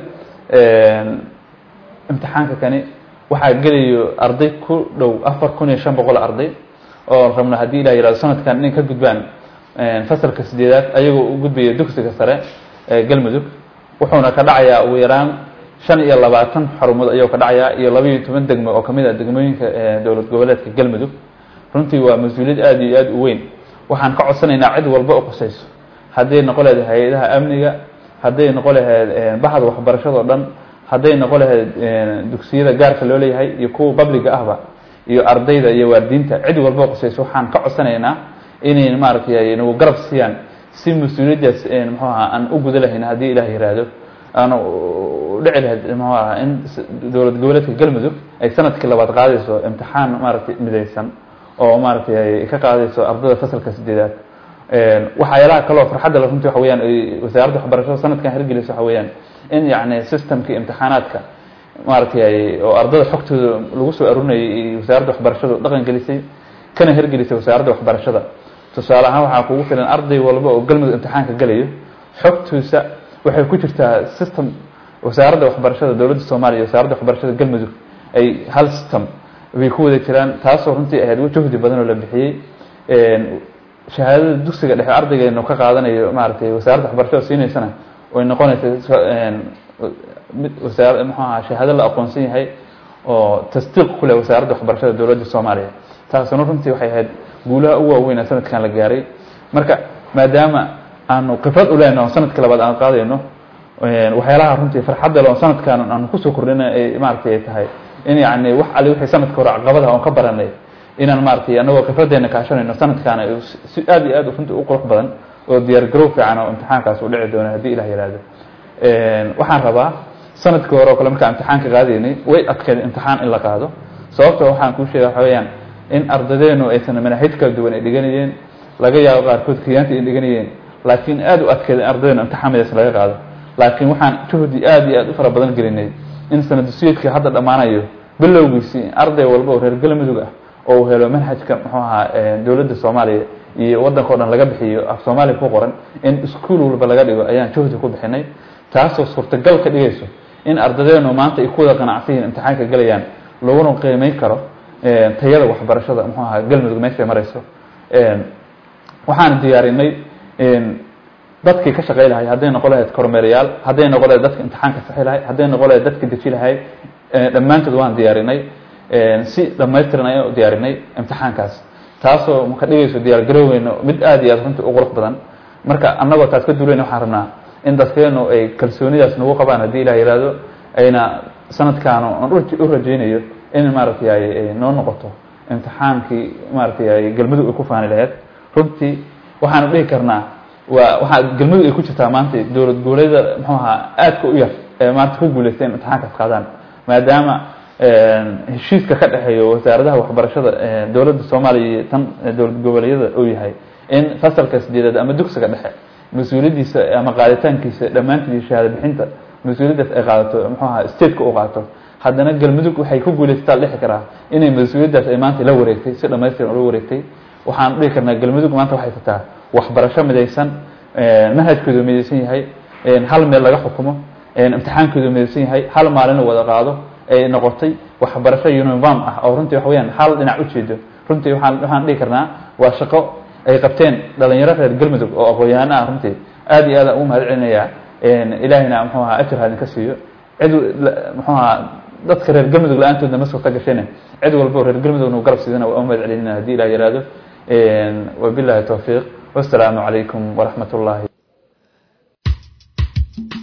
S15: imtixaanka kani waxaa gelayo arday ku dhow afar kun iyo shan boqol arday oo rabna haddii ilah yihahdo sanadkan inay ka gudbaan fasalka sideedaad ayagoo u gudbaya dugsiga sare ee galmudug wuxuuna ka dhacayaa ugu yaraan shan iyo labaatan xarumood ayuu ka dhacayaa iyo laba iyo toban degmo oo kamid ah degmooyinka dowlad goboleedka galmudug runtii waa mas-uuliyad aada iyo aada u weyn waxaan ka codsanaynaa cid walba oo qusayso hadday noqo lahayd hay-adaha amniga hadday noqo lahayd baxda waxbarashada o dhan hadday noqo lahayd dugsiyada gaarka loo leeyahay iyo kuwa babliga ahba iyo ardayda iyo waalidiinta cid walba oo qusayso waxaan ka codsanaynaa inay maaratay nagu garab siiyaan si mas-uuliyaddaas muxuu aha aan u guda lahayn haddii ilaah yiraahdo aan dhici lahayd muxuu aha in dowlad goboleedka galmudug ay sanadkii labaad qaadayso imtixaan maaratay midaysan oo maaratay ka qaadayso ardada fasalka sideedaad waxyaalaha kaloo farxadda le runtii waxa weyaan wasaaradda waxbarashada sanadkan hirgelaysa waxa weeyaan in yacni systemkii imtixaanaadka maaratay oo ardada xogtooda lagu soo arurinayay wasaaradda waxbarashadu dhaqan gelisay kana hirgelisay wasaaradda waxbarashada tusaale ahaan waxaa kugu filan arday walba oo galmudug imtixaanka gelayo xogtiisa waxay ku jirtaa system wasaaradda waxbarashada dowladda soomaaliya iyo wasaaradda waxbarashada galmudug ay hal system bay ku wada jiraan taasoo runtii ahayd juhdi badan oo la bixiyey shahaadada dugsiga dhexe ardaygeenu ka qaadanayo maaratay wasaaradda waxbarashada siinaysana way noqonaysa mid wasaar muxuu aha shahaado la aqoonsan yahay oo tasdiiq ku leh wasaaradda waxbarashada dowladda soomaaliya taasuna runtii waxay ahayd guulaha ugu waaweyn ee sanadkan la gaaray marka maadaama aanu khibrad u lehno sanadkii labaad aan qaadayno waxyaalaha runtii farxadda le oo sanadkan aanu kusoo kordhina ay maaratay ay tahay in yacni wax ali wixii sanadka hore caqabadaha oon ka baranay inaan maaratay anagoo khibraddeena kaashanayno sanadkaana si aada iyo aad runtii u qurux badan oo diyaar garow fiican oo imtixaankaas u dhici doono haddii ilah yihahdo waxaan rabaa sanadkii hore oo kale markaan imtixaanka qaadaynay way adkeed imtixaan in la qaado sababto waxaan kuu sheega waxa weeyaan in ardadeenu aysan manaahij kala duwan ay dhiganayeen laga yaabo qaarkood kiyaanta ay dhiganayeen laakiin aada u adkeed in ardadeenu imtixaan midaas laga qaado laakiin waxaan juhdi aada iyo aada u fara badan gelinay in sanadusiyadkii hadda dhammaanayo bilowgiisii arday walba oo reer galmudug ah oo uu helo manhajka muxuu ahaa dowladda soomaaliya iyo waddanka o dhan laga bixiyo af soomaaliya ku qoran in iskuol walba laga dhigo ayaan juhdi ku bixinay taasoo suurtagal ka dhigayso in ardadeenu maanta ay ku wada qanacsan yihin imtixaanka gelayaan laguna qiimeyn karo tayada waxbarashada muxuu ahaa galmudug meeshay marayso waxaan diyaarinay dadkii ka shaqey lahay hadday noqon lahayd kormeerayaal hadday noqon lahayd dadka imtixaanka saxi lahay hadday noqon lahayd dadka deji lahay dhammaantood waan diyaarinay si dhamaystiran ayaan u diyaarinay imtixaankaas taasoo ka dhigayso diyaar garoweyno mid aada iyo aad runtii u qurux badan marka annagoo taas ka duulayna waxaan rabnaa in dadkeenu ay kalsoonidaas nagu qabaan haddii ilah yihahdo ayna sanadkaanu aan u rajaynayo in maaratay ay noo noqoto imtixaankii maaratay ay galmudug ay ku faani lahayd runtii waxaanu dhihi karnaa waa waxaa galmudug ay ku jirtaa maanta dowlad goboleeda muxuu ahaa aadka u yar ee maanta ku guuleystay in imtixaankaas qaadaan maadaama heshiiska ka dhexeeyo wasaaradaha waxbarashada dowladda soomaaliya iyo tan dowlad goboleedyada uu yahay in fasalka sideedaad ama dugsiga dhexe mas-uuliyaddiisa ama qaaditaankiisa dhammaantiid shahaado bixinta mas-uuliyaddaas ay qaadato muxuu ahaa stateka u qaato haddana galmudug waxay ku guulaysataa dhixi karaa inay mas-uuliyaddaas ay maanta la wareegtay si dhamaystiran ula wareegtay waxaan dhihi karnaa galmudug maanta waxay tataa waxbarasho midaysan manhajkoodu midaysan yahay hal meel laga xukumo imtixaankoodu midaysan yahay hal maalin wada qaado ay noqotay waxbarasho uniform ah oo runtii waxa weyaan hal dhinac ujeedo runtii waxaan waxaan dhihi karnaa waa shaqo ay qabteen dhalinyaro reer galmudug oo aqoon-yahano ah runtii aada iyo aada ugu mahad celinayaa ilaahayna muxuu ahaa ajir ha idinka siiyo cid muxuu ahaa dadka reer galmudug la-aantoodna ma suurta gasheen cid walba oo reer galmudug nagu garab siidana waa u mahad celinina haddii ilah yihahdo wabillahi towfiiq wassalaamu calaykum waraxmat ullahi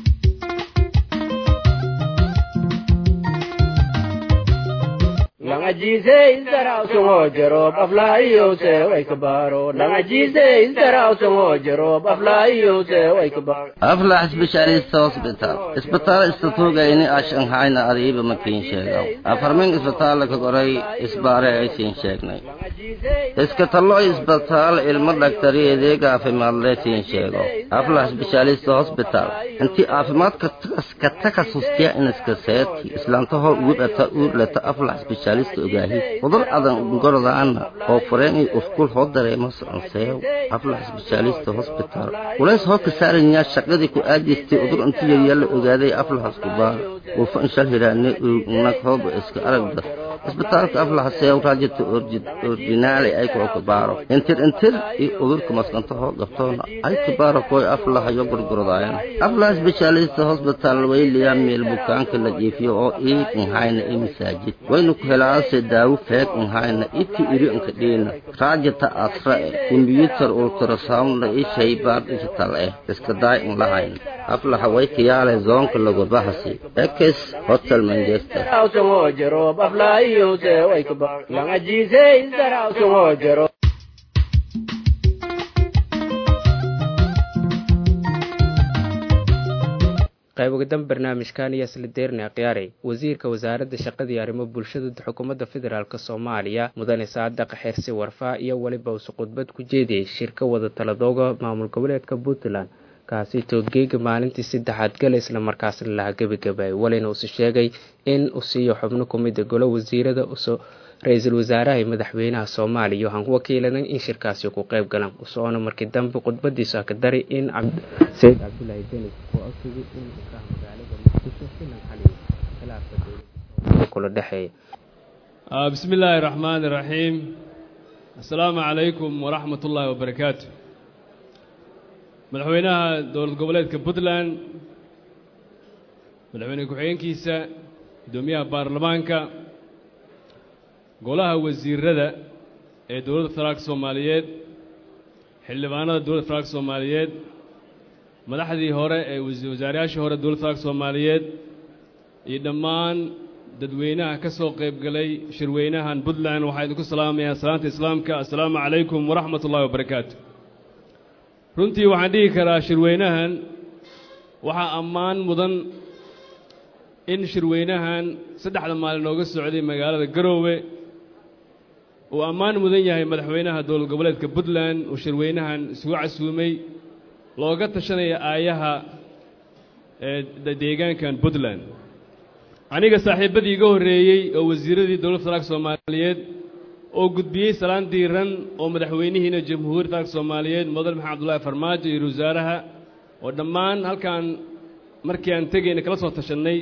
S9: langa
S14: langajiise isdaraawsangoo jaroob aflaayiyowse way ka baaro langajiise isdaraawsangoo jaroob aflaayiyowse way ka baaro
S16: aflax specialist hospital isbitaal istatuugayni ashanhayna adiiba makiin sheegaw afarmin isbitaal ka qoray isbaare aysiin sheegnay iska tallo isbitaal ilmo dhaktariyeedee caafimaadle siin sheego aflax specialist hospital intii caafimaadka ka takasustiya iniska seeti islaantaho uudhata uudlata aflax specialist ogaahi cudur adan gordaana oo fureenay uskul hoo dareemo sanseew aflax specialist hospital culays hoo ka saaranyaa shaqadii ku aadistay udur intii yaryaa la ogaaday aflax kubaar wuufa inshal hiraane nag hooba iska aragda isbitaalka aflax seew raajita ordinaale ay koo kabaaro intir intir iyo udurka maskanta hoo qabtoona ay kabaaro koy aflax iyo gurgurdaayan aflax specialist hospital wayliyaa meel bukaanka la jiifiyo oo iig inhayna i masaajid waynu ku helaase daawo feeg inhayna iti iri inka dhiina raajita asra eh kombiyuutar ultrasoundna i shaybaar digital eh iska daay in lahayn aflaxa way kiyaale zoonka lagu bahasi ekes hotel manchester
S14: isdaraawsangoo jaroob aflaayiyowse way ka baaro langajiise isdaraawsangoo jaroob
S1: qayb ugadan barnaamijkan iyo isla deerna khiyaarey wasiirka wasaaradda shaqadii arrimo bulshada xukuumadda federaalk soomaaliya mudane saadaq xersi warfaa iyo weliba usu khudbad ku jeediyey shirka wada taladooga maamul goboleedka puntland kaasi toogeega maalintii saddexaad gala isla markaasna laha gebagabaayay walina uuse sheegay in uu siiyo xubno kumida golo wasiirada uso ra-iisul wasaaraha iyo madaxweynaha soomaaliya waxaan ku wakiilanan in shirkaasi ku qayb galaan usoona markii dambe khudbadiisu ka dari in sayid cabdulaahi denis oo ogsigay in ukaha magaalada muqdisho filan xaliyo khilaafka dowladda kula dhexeeya
S17: bismi illaahi raxmaani raxiim assalaamu calaykum waraxmat ullaahi wabarakaatu madaxweynaha dowlad goboleedka puntland madaxweyne ku-xigeenkiisa guddoomiyaha baarlamaanka golaha wasiirada ee dowladda federaalka soomaaliyeed xildhibaanada dowladda federaalka soomaaliyeed madaxdii hore ee wasaarayaashii hore dowladda federaalka soomaaliyeed iyo dhammaan dadweynaha ka soo qayb galay shirweynahan puntland waxaa idinku salaamayaa salaanta islaamka assalaamu calaykum waraxmat ullahi wabarakaatu runtii waxaan dhihi karaa shirweynahan waxaa ammaan mudan in shirweynahan saddexda maalin nooga socday magaalada garoowe uu ammaan mudan yahay madaxweynaha dowlad goboleedka puntland uu shirweynahan isugu casuumay looga tashanaya aayaha ee deegaankan puntland aniga saaxiibbadii iga horreeyey oo wasiiradii dowladda federaalka soomaaliyeed oo gudbiyey salaan diiran oo madaxweynihiina jamhuuriyadda federaalka soomaaliyeed mudan maxamed abdullaahi farmaajo iyo wasaaraha oo dhammaan halkaan markii aan tegayna kala soo tashannay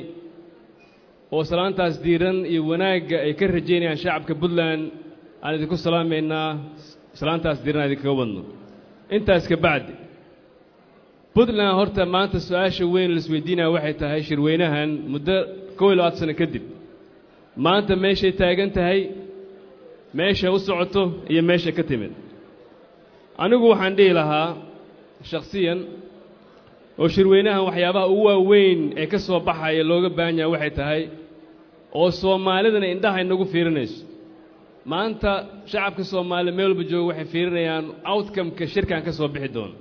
S17: oo salaantaas diiran iyo wanaagga ay ka rajaynayaan shacabka puntland aan idinku salaamaynaa salaantaas diiran aan idinkaga wadno intaas ka bacdi puntland horta maanta su-aasha weyn laisweydiinaya waxay tahay shirweynahan muddo kow iyo labaatan sano kadib maanta meeshay taagan tahay meesha u socoto iyo meesha ka timid anigu waxaan dhihi lahaa shakhsiyan oo shirweynahan waxyaabaha ugu waaweyn ee ka soo baxaya looga baahan yahay waxay tahay oo soomaalidana indhaha inagu fiirinayso maanta shacabka soomaaliya meel walba jooga waxay fiirinayaan outcome-ka shirkan ka soo bixi doono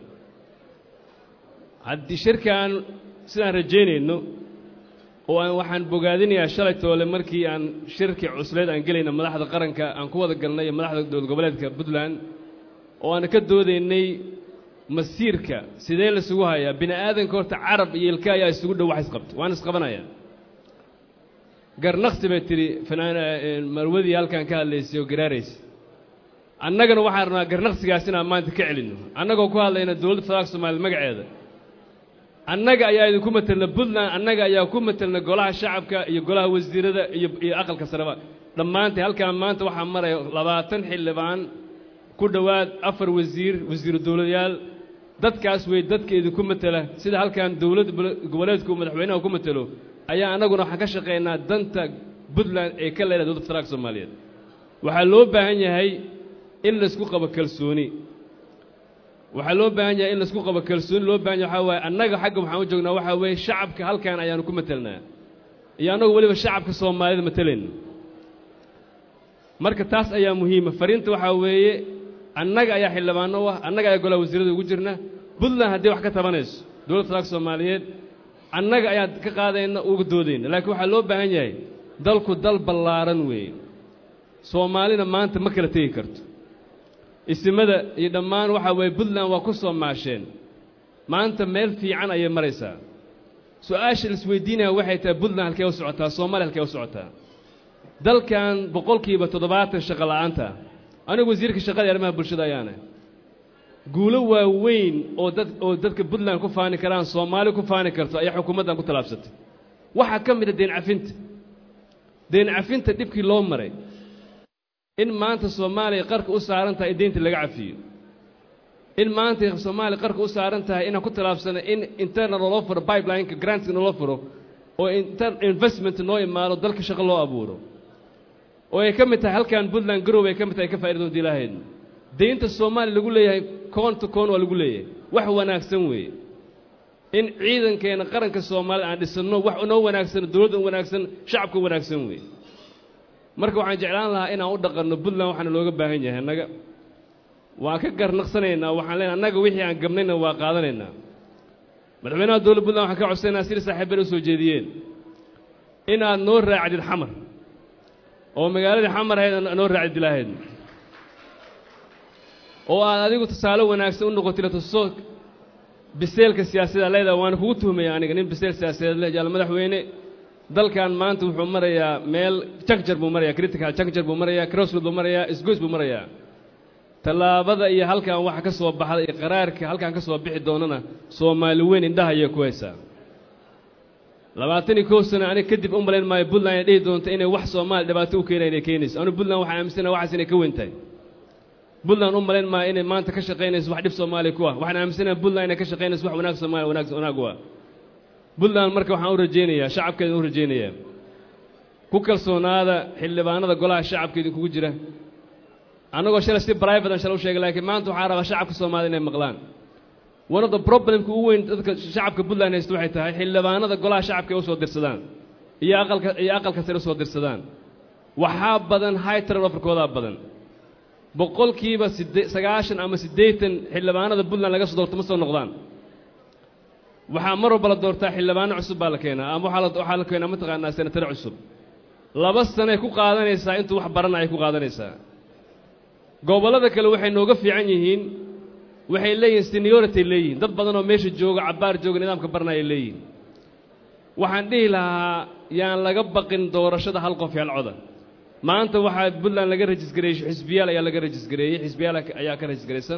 S17: haddii shirkan sidaan rajaynayno oo aan waxaan bogaadinayaa shalay toole markii aan shirkii cusleed aan gelayna madaxda qaranka aan ku wada galnay iyo madaxda dowlad goboleedka puntland oo aan ka doodaynay masiirka sidee laisugu hayaa bini aadanka horta carab iyo ilka ayaa isugu dhow wax isqabta waan isqabanayaa garnaqsi bay tidhi fanaan marwadii halkan ka hadlaysay oo garaaraysay annagana waxaan rabnaa garnaqsigaas inaan maanta ka celinno annagoo ku hadlayna dowladda federaalka soomaaliyed magaceeda annaga ayaa idinku matelna puntland annaga ayaa ku matelna golaha shacabka iyo golaha wasiirada iyo iyo aqalka sareba dhammaantay halkaan maanta waxaa maraya labaatan xildhibaan ku dhowaad afar wasiir wasiiru dowladayaal dadkaas wey dadka idinku matela sida halkan dowladda goboleedku madaxweynaha ku matelo ayaa annaguna waxaan ka shaqaynaa danta puntland ee ka leedahay dowladda federaalka soomaaliyeed waxaa loo baahan yahay in laysku qabo kalsooni waxaa loo baahan yahay in laisku qabo kalsooni loo bahan yahay waxaa waaye annaga xagga waxaan u joognaa waxaa weeye shacabka halkan ayaanu ku matelnaa iyo annagu weliba shacabka soomaalida matelayno marka taas ayaa muhiima fariinta waxaa weeye annaga ayaa xildhibaano u ah annaga ayaa golaha wasiirada ugu jirna puntland haddii wax ka tabanayso dowladda federaalka soomaaliyeed annaga ayaa ka qaadayna uga doodayna laakiin waxaa loo baahan yahay dalku dal ballaaran weeye soomaalina maanta ma kala tegi karto isimada iyo dhammaan waxaa weeye puntland waa ku soo maasheen maanta meel fiican ayay maraysaa su-aasha la isweydiinaya waxay tahay puntland halkee u socotaa soomaaliya halkee u socotaa dalkan boqolkiiba toddobaatan shaqo la'aanta anigu wasiirka shaqada iyo arrimaha bulshada ayaana guulo waaweyn oo dad oo dadka puntland ku faani karaan soomaali ku faani karto ayaa xukuumaddan ku tallaabsatay waxaa ka mid a deen cafinta deen cafinta dhibkii loo maray in maanta soomaaliya qarka u saaran tahay in deynta laga cafiyo in maanta soomaaliya qarka u saaran tahay inaan ku tallaabsano in internal loo furo pipelineka grantka naloo furo oo investment noo imaado dalka shaqo loo abuuro oo ay ka mid tahay halkan puntland garow ay ka mid tahay ka faa'iida doonta ilaahayd deynta soomaaliya lagu leeyahay koon to koon waa lagu leeyahay wax wanaagsan weeye in ciidankeena qaranka soomaalida aan dhisanno wax noo wanaagsan dowladda wanaagsan shacabka wanaagsan weeye marka waxaan jeclaan lahaa inaan u dhaqanno puntland waxaana looga baahan yahay annaga waan ka garnaqsanaynaa waxaan leenahay annaga wixii aan gabnayna waa qaadanaynaa madaxweynaha dowladda puntland waxaan ka codsanaynaa sida saaxiibada u soo jeediyeen inaad noo raacdid xamar oo magaaladii xamar ahayd noo raacdid ilaahayd oo aad adigu tusaale wanaagsan u noqotid tuso biseelka siyaasadda leedaha waana kugu tuhmaya aniga nin biseel siyaasadeed leh jaal madaxweyne dalkan maanta wuxuu marayaa meel jagjar buu marayaa critical jagjar buu marayaa crossroad buu marayaa isgoys buu marayaa tallaabada iyo halkan waxa ka soo baxda iyo qaraarka halkan ka soo bixi doonana soomaali weyn indhaha ayay ku haysaa labaatan iyo kow sano aniga kadib u malayn maayo puntland ay dhihi doonto inay wax soomaali dhibaato u keenaya inay keenayso anigu puntland waxaan aaminsanaha waxaas inay ka weyn tahay puntland u malayn maayo inay maanta ka shaqaynayso wax dhib soomaaliya ku ah waxaan aaminsanaha puntland inay ka shaqaynayso wax wanaag soomaaliya wanaag wanaag u ah puntland marka waxaan u rajaynayaa shacabkeeda u rajaynayaa ku kalsoonaada xildhibaanada golaha shacabka idinkugu jira annagoo shalay si private aan shalay u sheegay laakiin maanta waxaa rabaa shacabka soomaalida inay maqlaan one of the problemka ugu weyn dadka shacabka puntland haysta waxay tahay xildhibaanada golaha shacabka ay u soo dirsadaan iyo aqalka iyo aqalka sare u soo dirsadaan waxaa badan high turnoverkoodaa badan boqolkiiba sidde sagaashan ama siddeetan xildhibaanada puntland laga soo doorto ma soo noqdaan waxaa mar walba la doortaa xildhibaano cusub baa la keenaa ama waxaa la waxaa la keenaa mataqaanaa senatare cusub laba sanay ku qaadanaysaa intuu wax barana ay ku qaadanaysaa gobollada kale waxay nooga fiican yihiin waxay leeyihiin seniority leeyihiin dad badan oo meesha jooga cabbaar jooga nidaamka baranaya leeyihiin waxaan dhihi lahaa yaan laga baqin doorashada hal qof hal coda maanta waxaa puntland laga rajisgareeyey xisbiyaal ayaa laga rajisgareeyey xisbiyaal ayaa ka rajisgaraysan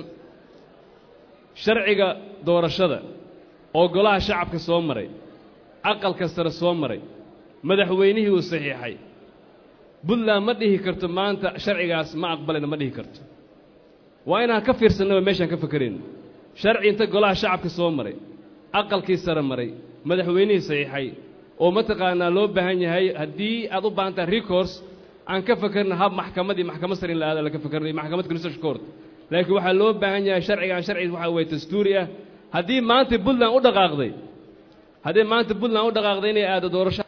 S17: sharciga doorashada oo golaha shacabka soo maray aqalka sare soo maray madaxweynihii uu saxiixay puntland ma dhihi karto maanta sharcigaas ma aqbalayna ma dhihi karto waa inaan ka fiirsanno meeshaan ka fakerayno sharci inta golaha shacabka soo maray aqalkii sare maray madaxweynihii saxiixay oo mataqaanaa loo baahan yahay haddii aad u baahan tahay recourse aan ka fakerna hab maxkamadii maxkamad sare in la aada laga fakernayo maxkamad constitution court laakiin waxaa loo baahan yahay sharcigaan sharci waxaa weeye dastuuri ah haddii maanta puntland u dhaqaaqday haddii maanta puntland u dhaqaaqday inay aado doorasho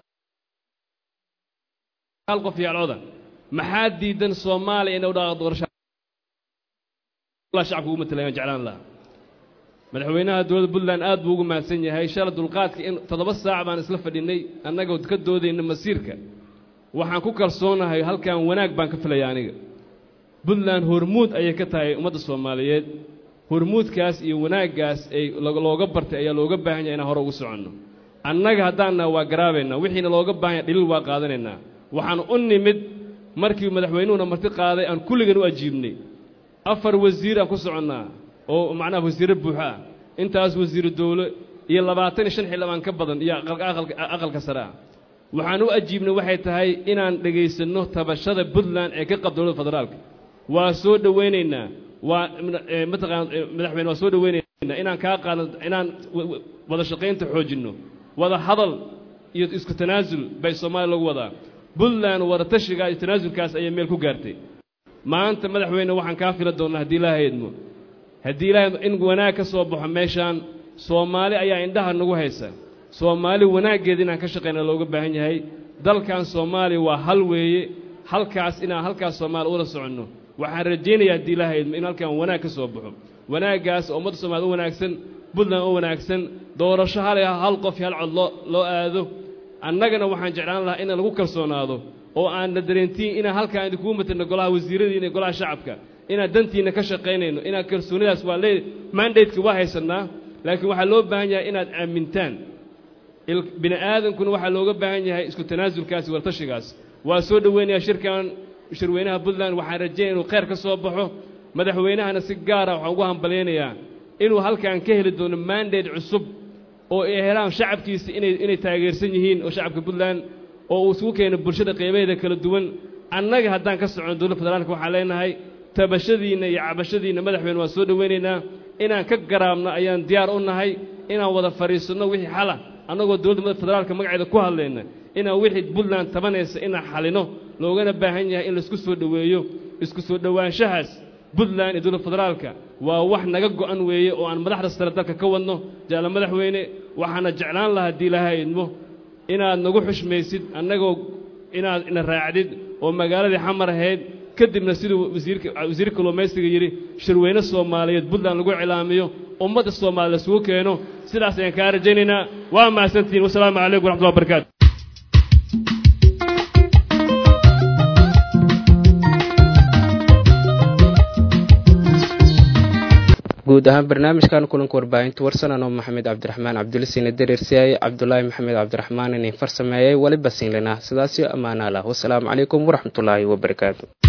S17: hal qof iyo alcoda maxaa diidan soomaaliya inay u dhaqaaqdo doorasho shacabka ugu matalayaan jeclaan lahaa madaxweynaha dowladda puntland aad buu ugu mahadsan yahay shala dulqaadka in toddoba saac baan isla fadhinay annagoo ka doodayna masiirka waxaan ku kalsoonahay halkan wanaag baan ka filaya aniga puntland hormuud ayay ka tahay ummadda soomaaliyeed hormuudkaas iyo wanaaggaas ay looga bartay ayaa looga baahan yahay inaan hore ugu soconno annaga haddaanna waa garaabaynaa wixiina looga baahan yahay dhaliil waa qaadanaynaa waxaan u nimid markii madaxweynuhuna marti qaaday aan kulligan u ajiibnay afar wasiir aan ku soconnaa oo macnaha wasiirro buuxo ah intaas wasiiru dowlo iyo labaatan iyo shan xildhibaan ka badan iyo aqalka sare ah waxaan u ajiibnay waxay tahay inaan dhegaysanno tabashada puntland ee ka qab dowladda federaalka waa soo dhowaynaynaa waa mataqaana madaxweyne waa soo dhowaynaynaa inaan kaa qaadno inaan wada shaqaynta xoojinno wada hadal iyo isku tanaasul bay soomaaliya lagu wadaa puntland wada tashiga iyo tanaasulkaas ayay meel ku gaartay maanta madaxweyne waxaan kaa fila doonnaa haddii ilaaha idmo haddii ilaaha in wanaag ka soo baxo meeshaan soomaali ayaa indhaha nagu haysa soomaali wanaaggeeda inaan ka shaqayna looga baahan yahay dalkan soomaaliya waa hal weeye halkaas inaan halkaas soomaali ula soconno waxaan rajaynayaa haddii ilaahay idmo in halkan wanaag ka soo baxo wanaaggaas oo ummadda soomaaliyed u wanaagsan puntland u wanaagsan doorasho hal hal qof iyo hal cod loo loo aado annagana waxaan jeclaan lahaa in lagu kalsoonaado oo aan la dareentiin inaan halkaan idinkugu matalno golaha wasiiradiina iyo golaha shacabka inaan dantiina ka shaqaynayno inaan kalsoonidaas waa lee mandateka waa haysannaa laakiin waxaa loo baahan yahay inaad aamintaan bini aadankuna waxaa looga baahan yahay isku tanaasulkaasi waltashigaas waa soo dhoweynayaa shirkan shirweynaha puntland waxaan rajaynaya inuu kheyr ka soo baxo madaxweynahana si gaara waxaan ugu hambalyaynayaa inuu halkan ka heli doono mandate cusub oo ay helaan shacabkiisa inay inay taageersan yihiin oo shacabka puntland oo uu isugu keeno bulshada qeybaheeda kala duwan annaga haddaan ka socono dowladda federaalka waxaan leenahay tabashadiinna iyo cabashadiinna madaxweyne waan soo dhoweynaynaa inaan ka garaabno ayaan diyaar u nahay inaan wada fadhiisanno wixii xala annagoo dowladda federaalka magaceeda ku hadlayna inaan wixii puntland tabanaysa inaan xalino loogana baahan yahay in laisku soo dhoweeyo isku soo dhowaanshahaas puntland iyo dowladda federaalka waa wax naga go'an weeye oo aan madaxda sare dalka ka wadno jaala madaxweyne waxaana jeclaan lahaa haddii ilaahay idmo inaad nagu xushmaysid annagoo inaad ina raacdid oo magaaladii xamar ahayd kadibna siduu wasiirka wasiir kalluumaysiga yidhi shirweyne soomaaliyeed puntland lagu cilaamiyo ummadda soomaaliya laisugu keeno sidaas ayaan kaa rajaynaynaa waa mahadsantihiin wasalaamu calaykum waraxmatullahi wabarakaatu
S1: guud ahaan barnaamijkan kulanka warbaahinta warsanan oo maxamed cabdiraxmaan cabdulisiine dareersiyaye cabdulaahi maxamed cabdiraxmaan inin farsameeyey weliba siinlena sidaasyo ammaanaa lah wasalaamu calaykum waraxmatullaahi wabarakaatu